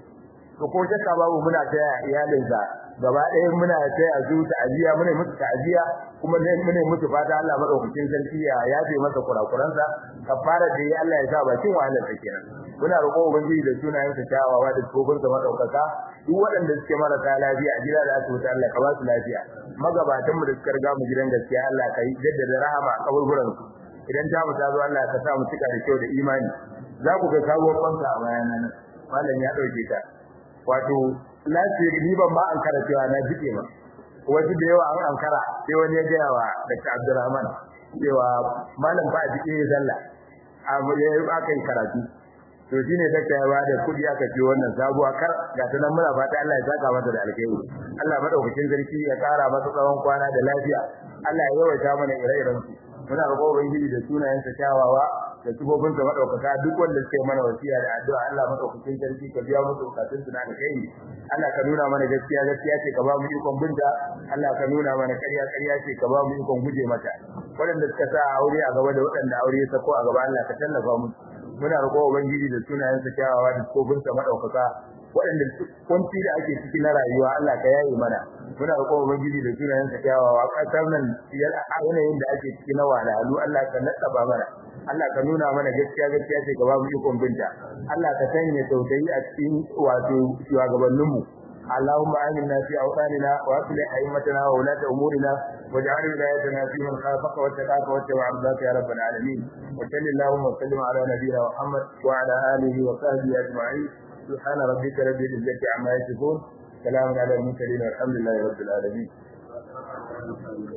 [SPEAKER 1] to ko shakka babu muna taya iyalinsa gaba ɗaya muna taya su ta'aziya muna musu ta'aziya kuma ne muna musu fata Allah madaukakin sarki ya yafe masa kurakuransa kafara da Allah ya sa bakin wahalar ta kenan muna roƙon ubangiji da sunayen sa kyawawa da tsofin sa madaukaka duk waɗanda suke marasa lafiya a gida da asibiti Allah ka ba su lafiya magabatan mu da suka riga mu gidan gaskiya Allah ka yi jaddada rahama a kaburburan su idan ta mu ta zo Allah ka sa mu cika da kyau da imani za ku ga sabuwar banka a bayan nan malam ya dauke ta wato lafiyar ni ban ma an kara cewa na jike ma wasu da yawa an ankara sai wani ya gaya wa Dr. Abdulrahman cewa malam ba a jike ya zalla amma ya aka yi karatu to shine dakta ya bada kudi aka ce wannan sabuwa kar ga ta nan muna fata Allah ya saka masa da alkhairi Allah madaukakin sarki ya kara masa tsawon kwana da lafiya Allah ya yawaita mana ire-iren su muna roƙon ubangiji da sunayen sa kyawawa da sifofin sa madaukaka duk wanda suke mana wasiya da addu'a Allah madaukakin sarki ka biya musu bukatun su na alkhairi Allah ka nuna mana gaskiya gaskiya ce ka ba mu ikon binta Allah ka nuna mana ƙarya ƙarya ce ka ba mu ikon guje mata waɗanda suka sa aure a gaba da waɗanda aure ya sako a gaba Allah ka tallafa musu muna roƙo ubangiji da sunayen sa kyawawa da sifofin sa madaukaka waɗanda kunci da ake ciki na rayuwa Allah ka yaye mana muna roƙon ubangiji da sunayen sa kyawawa ƙasar nan yanayin da ake ciki na wahalhalu Allah ka natsaba mana Allah ka nuna mana gaskiya gaskiya ce ka ba mu ikon binta Allah ka sanya tausayi a cikin wato shugabannin mu اللهم آمنا في أوطاننا وأصلح أئمتنا وولاة أمورنا واجعل ولايتنا في من خافك واتقاك واتبع رضاك يا رب العالمين وصل اللهم وسلم على نبينا محمد وعلى آله وصحبه أجمعين سبحان ربك رب العزة عما يصفون سلام على المرسلين والحمد لله رب العالمين